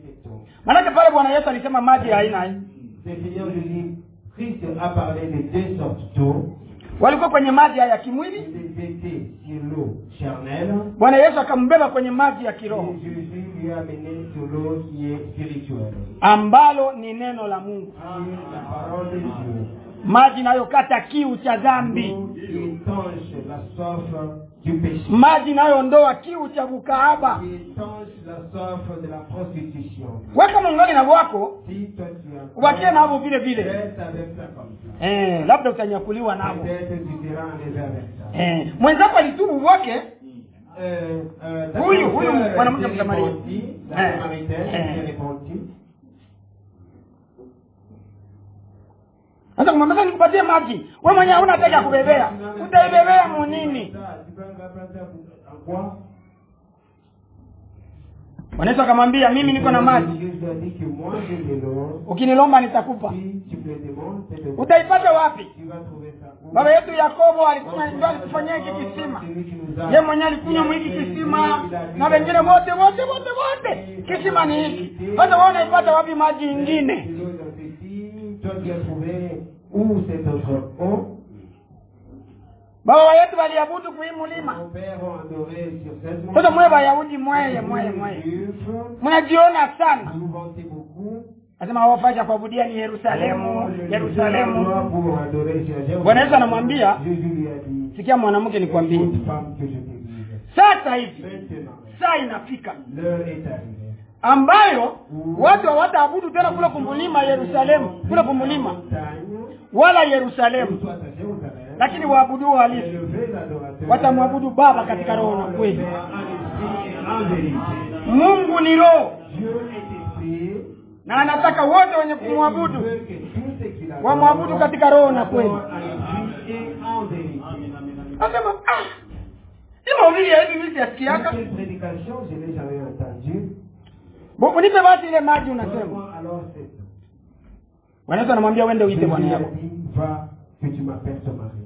maanake pale bwana yesu alisema maji ya aina hii Le Seigneur Jésus Christ a parlé de deux sortes d'eau. walikuwa kwenye maji haya ya kimwili Ils étaient sur l'eau charnelle bwana yesu akambeba kwenye maji ya kiroho et Jésus lui a mené sur l'eau qui est spirituelle. ambalo ni neno la mungu Qui est la parole de Dieu. maji inayokata kiu cha dhambi L'eau qui étanche la soif du péché. maji inayoondoa kiu cha bukaaba Qui étanche la soif de la prostitution. weka mungali na wako Si toi tu as ubakie navo vile vile reste avec ça comme ça. eh, labda utanyakuliwa navo Peut-être tu seras enlevé avec ça. eh, mwenzako alitubu wake Euh, euh, ta Huyu, sœur huyu s'est mwanamke Msamaria. repentie, la Eh, Samaritaine eh. s'est repentie. sasa kumwambia nikupatie maji we mwenyewe hauna hataki ya kubebea utaibebea munini Tu peux remplacer en quoi bwana yesu akamwambia mimi niko na maji Jésus a dit que moi j'ai de l'eau. ukinilomba nitakupa Si tu me demandes, c'est de utaipata wapi Tu vas trouver ça où baba yetu yakobo alikunywa ndio alitufanyia hiki kisima Celui qui nous a- ye mwenyewe alikunywa mwiki kisima na wengine wote wote wote wote kisima ni hiki sasa wewe unaipata wapi maji ingine De l'eau dans ce puits, Toi tu as trouvé où cette autre eau baba yetu waliabudu kuhii mulima Mon père a adoré sur cette sasa mwe wayahudi mweye mweye mweye Juifs, mnajiona sana Vous vantez beaucoup. nasema hawafai kuabudia ni yerusalemu yerusalemu pour adorer Jésus. Bwana Yesu anamwambia, Jésus lui a dit, sikia mwanamke nikwambie Écoute, femme que je te dise. sasa hivi Maintenant, saa inafika l'heure est arrivée. ambayo watu hawataabudu tena kule kumulima yerusalemu kule kumulima Montagne, wala où yerusalemu soit à Jérusalem, lakini waabudu halisi élevez l'adorateur. watamwabudu baba katika roho na Le kweli Père en esprit et en vérité. mungu ni roho Dieu est esprit. na anataka wote wenye Et il kumwabudu veut que tous ceux qui l'adorent wamwabudu katika roho na kweli l'adorent en esprit et en vérité. nasema ah, hii mahubiri ya hivi mimi siyasikiaka Quelle prédication, je n'ai jamais entendu. Bo- unipe basi ile maji unasema Donne-moi alors cette bwana yesu anamwambia wende uite Jésus bwana lui a yako dit, va, que tu m'appelles ton mari.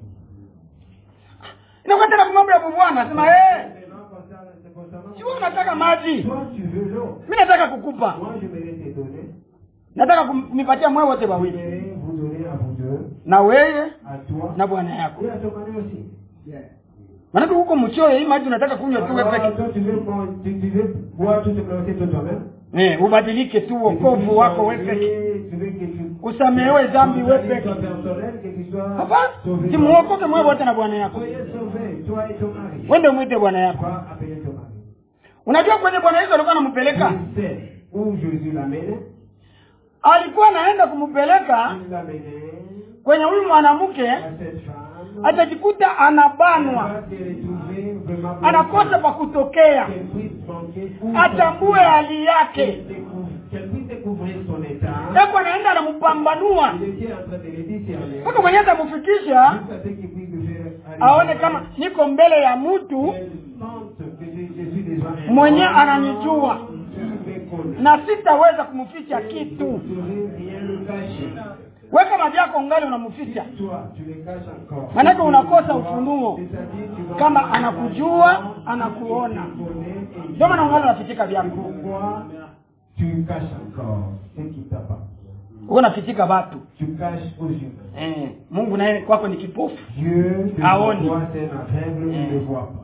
inakuwa tena kumambo ya bubwana anasema hey, Maintenant, concernant- c'est concernant- si wewe unataka maji Toi, tu veux l'eau. mi nataka kukupa Moi, je vais te donner. nataka kunipatia mwe wote Je wawili vais vous donner à vous deux, na weye à toi na bwana yako et à ton mari aussi. maanake huko mchoyo hii maji unataka kunywa tu wewe Alors, peke toi, tu veux, moi, tu, tu veux boire tout ce que c'est toi-même. eh, ubadilike tu Que tu wokovu puisses wako wewe changer, peke Tu veux que tu usamehewe dhambi wewe ton peke salut soit personnel, que tu sois hapana sauvé. simuokoke mwe wote na bwana yako Soyez sauvés, toi et ton mari. wende umwite bwana yako Va appeler ton mari. unajua kwenye bwana yesu alikuwa anampeleka Je sais où Jésus l'amène. alikuwa anaenda kumpeleka Il l'amène kwenye huyu mwanamke à cette femme. atajikuta Elle anabanwa va se retrouver vraiment anakosa pa kutokea qu'elle puisse manquer où atambue hali yake qu'elle découvre- qu'elle puisse découvrir son état. eko anaenda anampambanua Il était en train de le discerner. mpaka mwenyewe atamfikisha Jusqu'à ce qu'il puisse le faire aone kama niko mbele ya mtu Elle sente que je, je suis déjà un Mwenye homme ananijua. qui me connaît. na sitaweza kumficha Je kitu ne saurais rien le cacher. weka maji yako ungali unamficha Toi, tu le caches encore. Manake unakosa ufunuo. C'est-à-dire, tu vas- Kama anakujua, anakuona. Tu connais et ndio maana ungali unafichika Et vyako pourquoi tu caches encore ce qui t'appartient uko unafichika watu Tu caches aux humains. eh, mungu naye kwako ni kipofu Dieu, de Aoni. toi, c'est un aveugle, il Mm. ne voit pas.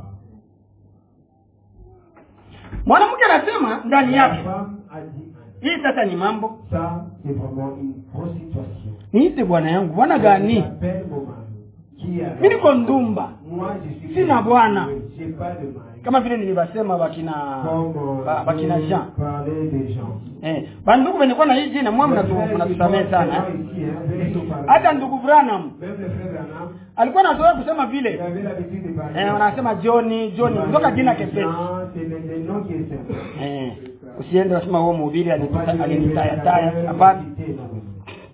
mwanamke anasema ndani La yake femme a dit, hii sasa ni mambo ça, c'est vraiment une grosse situation. niite bwana yangu bwana gani J'appelle mon mari. Qui est mi niko ndumba Moi, je suis. Sina bwana. J'ai pas de mari. kama vile nilivyosema bakina Comme ba- bakina euh, jean parler des gens. eh, bandugu venikuwa na hii jina mwa mnatu- mnatusamehe sana eh. Ici, hein, venez tout parler. hata ndugu branham Même le frère Branham, alikuwa anazoea kusema il vile avait l'habitude de parler. eh, wanasema johni johni kutoka jina kepesi Non, C'est le, le nom qui est simple. eh, usiende wasema huo mhubiri Faut pas dire alinitayataya le hapana prédicateur, non, non.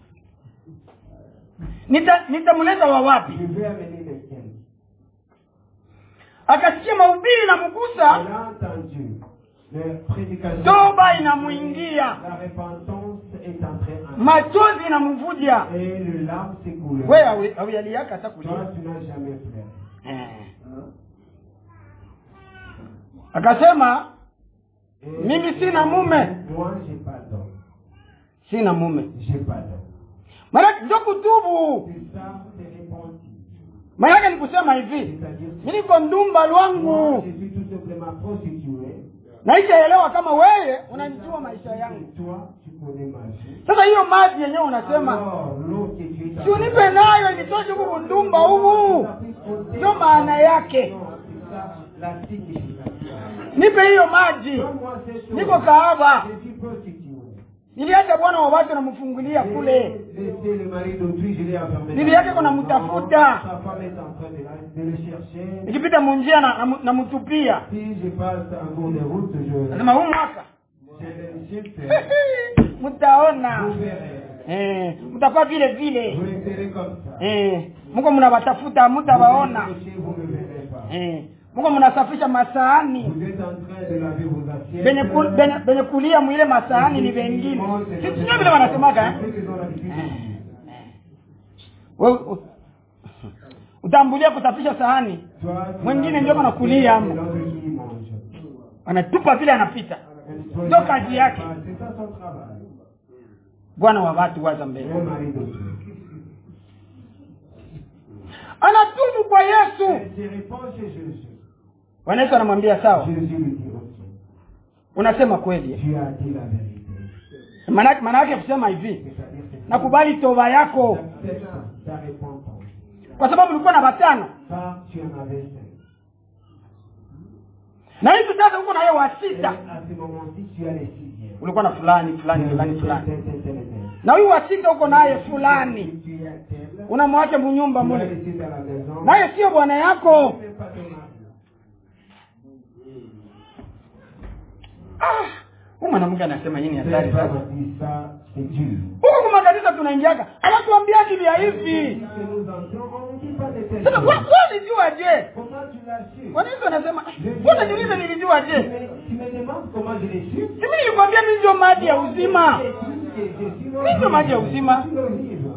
Nita- nitamleta wa wapi Je vais amener lequel akasikia mahubiri na mgusa On a entendu la prédication. toba inamwingia La repentance est entrée en machozi inamvuja Et le larme s'est coulé. we awi- awialiaka hata kulia Toi, tu n'as jamais pleuré. eh. akasema Et Mimi sina mume. Moi, j'ai pas d'homme. sina mume j'ai pas d'homme. maanake ndio kutubu C'est ça, c'est répandu. maanake ni kusema hivi C'est-à-dire, mi niko ndumba moi, lwangu je suis tout simplement prostitué. naishaelewa kama wewe unanijua maisha yangu Et toi, tu connais ma vie. sasa hiyo maji yenyewe unasema Alors, l'eau que tu es si unipe nayo initoshe huku ndumba humu ndio maana yake Non, c'est ça, la signification. nipe hiyo maji Donne-moi cette eau. niko kahaba Je suis prostitué. niliacha bwana wa watu namfungulia J'ai kule laissé le mari d'autrui, je l'ai enfermé. Bibi dans yake la kuna maison. mtafuta. Sa femme est en train de, la- de le chercher. nikipita munjia na- namu- namtupia Si je passe en cours de route, je, nasema huu mwaka je l'insulte. mtaona Vous verrez. eh, mtakuwa vile Vous vile le verrez comme ça. eh, mko mnawatafuta mtawaona Vous péchez, vous ne verrez pas. eh, mko mnasafisha masaani Vous êtes en train de laver vos assiettes. benye, ku, benye, benye kulia mwile masaani ni vengine Si- sio vile wanasemaga eh? Ceux qui ont l'habitude de dire. Wewe, u- utambulia kusafisha sahani Toi, tu Mwingine as- ndio anakulia c'est hapo. l'homme qui mange. anatupa vile anapita Toi, Ndio tu- kazi yake. C'est ça son travail. bwana wa watu waza mbele Le mari d'autrui. anatubu kwa yesu Elle se répand chez Jésus. bwana yesu anamwambia sawa Jésus lui dit, ok, unasema kweli tu as dit la vérité. maana maana yake kusema hivi C'est-à-dire que nakubali toba yako accepte ta repentance. kwa sababu ulikuwa na watano Ça, tu en avais cinq. na hivi sasa huko na yeye wa Et sita à ce moment-ci, tu as les sixièmes. ulikuwa na fulani Tu fulani as fulani tel, fulani tel, tel, tel, tel. na huyu wa sita huko naye fulani Tu as tel. unamwacha munyumba Tu l'as mule laissé dans la maison. naye sio bwana yako Même pas ton mari. Ah, huyu mwanamke anasema hii ni hatari Cette sasa femme a dit ça, c'est dur. huko kwa makanisa tunaingiaga hawatuambiagi vya hivi Si que nous entrons, on ne dit pas de telles sasa choses. kwa- kwa ulijua je Comment tu l'as su kwa nini wanasema mbona niulize nilijua tu je me, tu me demandes comment je l'ai su simi nilikwambia mimi ndio maji ya uzima Et tu dis que je suis Mimi ndio maji ya uzima Je suis l'olive.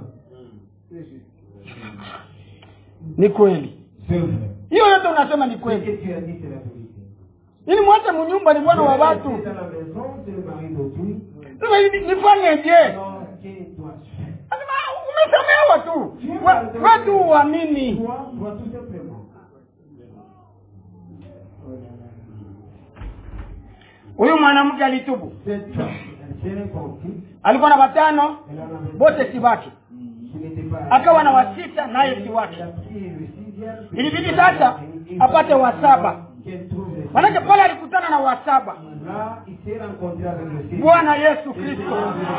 ni kweli C'est vrai. hiyo yote unasema ni Ce que kweli tu as dit, c'est la vérité. ili mwache munyumba ni bwana wa Je l'ai watu laissé dans la maison, c'est le mari d'autrui. sasa hivi nifanyeje Alors, que dois-tu faire Anasema, umesamehewa tu We- watu uamini Toi, toi tout simplement. huyu mwanamke alitubu Cette femme, elle s'est répandue. alikuwa na watano Elle en avait bote si wake qui n'était pas akawa na wasita naye si wake Elle a pris le sixième. Ilibidi sasa apate wa saba. Qu'elle trouve le manake sixième. pale alikutana na wasaba Là, il s'est rencontré avec le sixième. bwana yesu kristo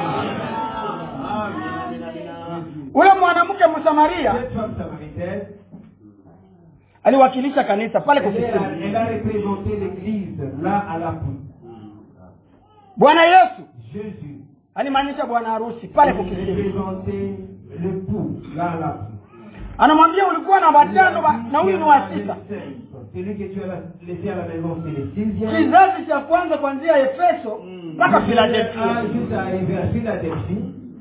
ule mwanamke msamaria Cette femme samaritaine, aliwakilisha kanisa pale elle, est- kusisini elle a représenté l'église là à la poupe. bwana yesu Jésus alimaanisha bwana harusi pale elle kukisini représentait le pou là à la poupe. anamwambia ulikuwa na watano ba- na huyu ni wa sita Celui que tu as laissé à la maison, c'est le sixième. kizazi cha kwanza kuanzia efeso mpaka Ah, filadelfia juste arrivé à Philadelphie,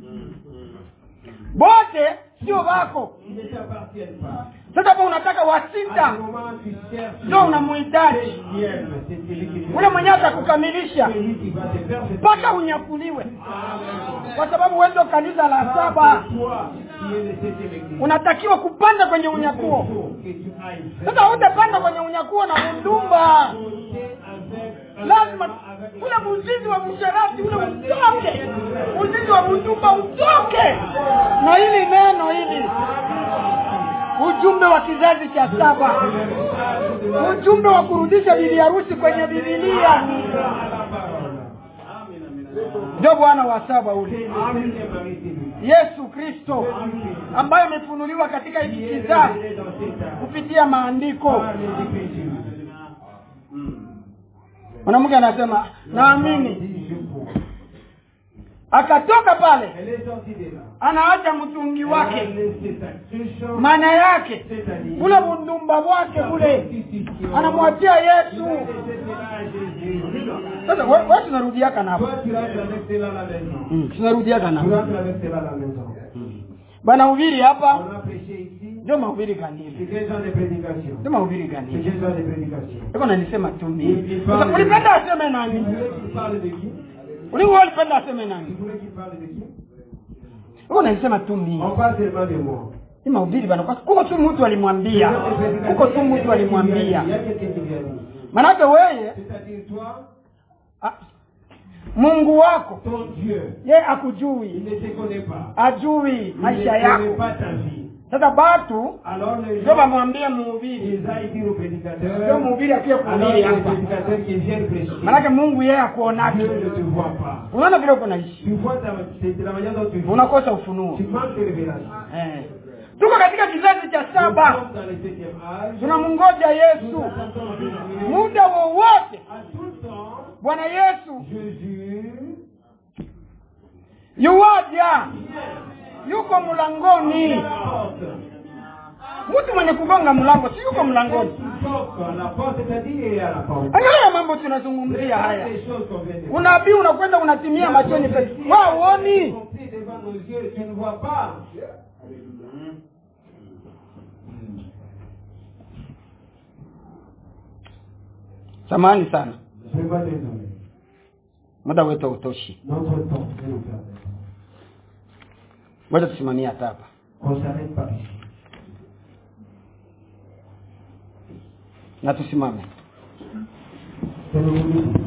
bote sio wako il ne t'appartient pas. sasa hapo unataka wa À ce sita moment, tu cherches ndio unamuhitaji septième, c'est celui que tu ule mwenye atakukamilisha celui qui va te faire ce mpaka unyakuliwe kwa sababu wewe ndio kanisa la saba toi qui es le septième église. unatakiwa kupanda kwenye Il unyakuo faut que tu ailles sasa hutapanda kwenye unyakuo na mundumba monter avec lazima ule muzizi wa msharati ule utoke muzizi wa mundumba utoke na hili neno hili ujumbe wa kizazi cha saba ujumbe wa kurudisha bibi harusi kwenye bibilia à la parole. ndio bwana wa saba ule C'est le septième mari, c'est lui. yesu kristo ambaye amefunuliwa katika hiki Qui est kizazi révélé dans cet âge. kupitia maandiko Par les Écritures. mwanamke anasema naamini Dit, je crois. akatoka pale Elle est sortie de là. anaacha mtungi Elle a wake laissé sa cruche, maana yake c'est-à-dire ule bundumba bwake sa kule prostitution. anamwachia Il a yesu laissé cela à Jésus. sasa we- we tunarudiaka napo Toi, tu rentres avec cela à la maison. Mm, tunarudiaka Tu napo rentres avec cela à la maison. bana hubiri hapa On a prêché ici. ndio mahubiri C'est kanili quel genre de prédication ndio mahubiri C'est kanili quel genre de prédication iko nanisema tu Il- mimi il Sasa parle- ulipenda aseme Tu nani veux qu'il parle de qui ulingo walipenda aseme Tu nani voulais qu'il parle de qui huko naisema tu mimi On parle seulement de moi. ni mahubiri bana kwa kuko tu mtu alimwambia kuko tu mtu alimwambia Il y a quelqu'un qui lui a dit. manake weye C'est-à-dire toi, a, mungu wako ton Dieu, ye il akujui ne te connaît pas. ajui Il ne maisha connaît yako pas ta vie. sasa batu Alors les ndio gens, bamwambie mhubiri ils aillent dire au prédicateur, ndio mhubiri akie alors kuhubiri le hapa prédicateur qui vient prêcher, manake mungu yeye akuonake Dieu ne te voit pas. unaona vile uko naishi Tu vois ta, c'est de la manière dont tu vis. unakosa ufunuo Tu manques de révélation. eh. tuko katika kizazi cha Nous saba sommes dans le septième âge. tunamngoja Nous yesu attendons Jésus. muda wowote À tout temps, bwana yesu Jésus yuwaja yuko mlangoni vient à la porte. mtu mwenye kugonga mlango si yuko mlangoni Il toque à la porte, c'est-à-dire il est à la porte. angalia mambo tunazungumzia haya Les choses qu'on vient de dire. unabii unakwenda unatimia machoni petu wa uoni Accompli devant nos yeux, tu ne vois pas. samahani sana Vraiment désolé. muda wetu hautoshi Notre temps, s'il nous permet. ngoja tusimamie hata hapa Qu'on s'arrête pas ici. na tusimame C'est le moment.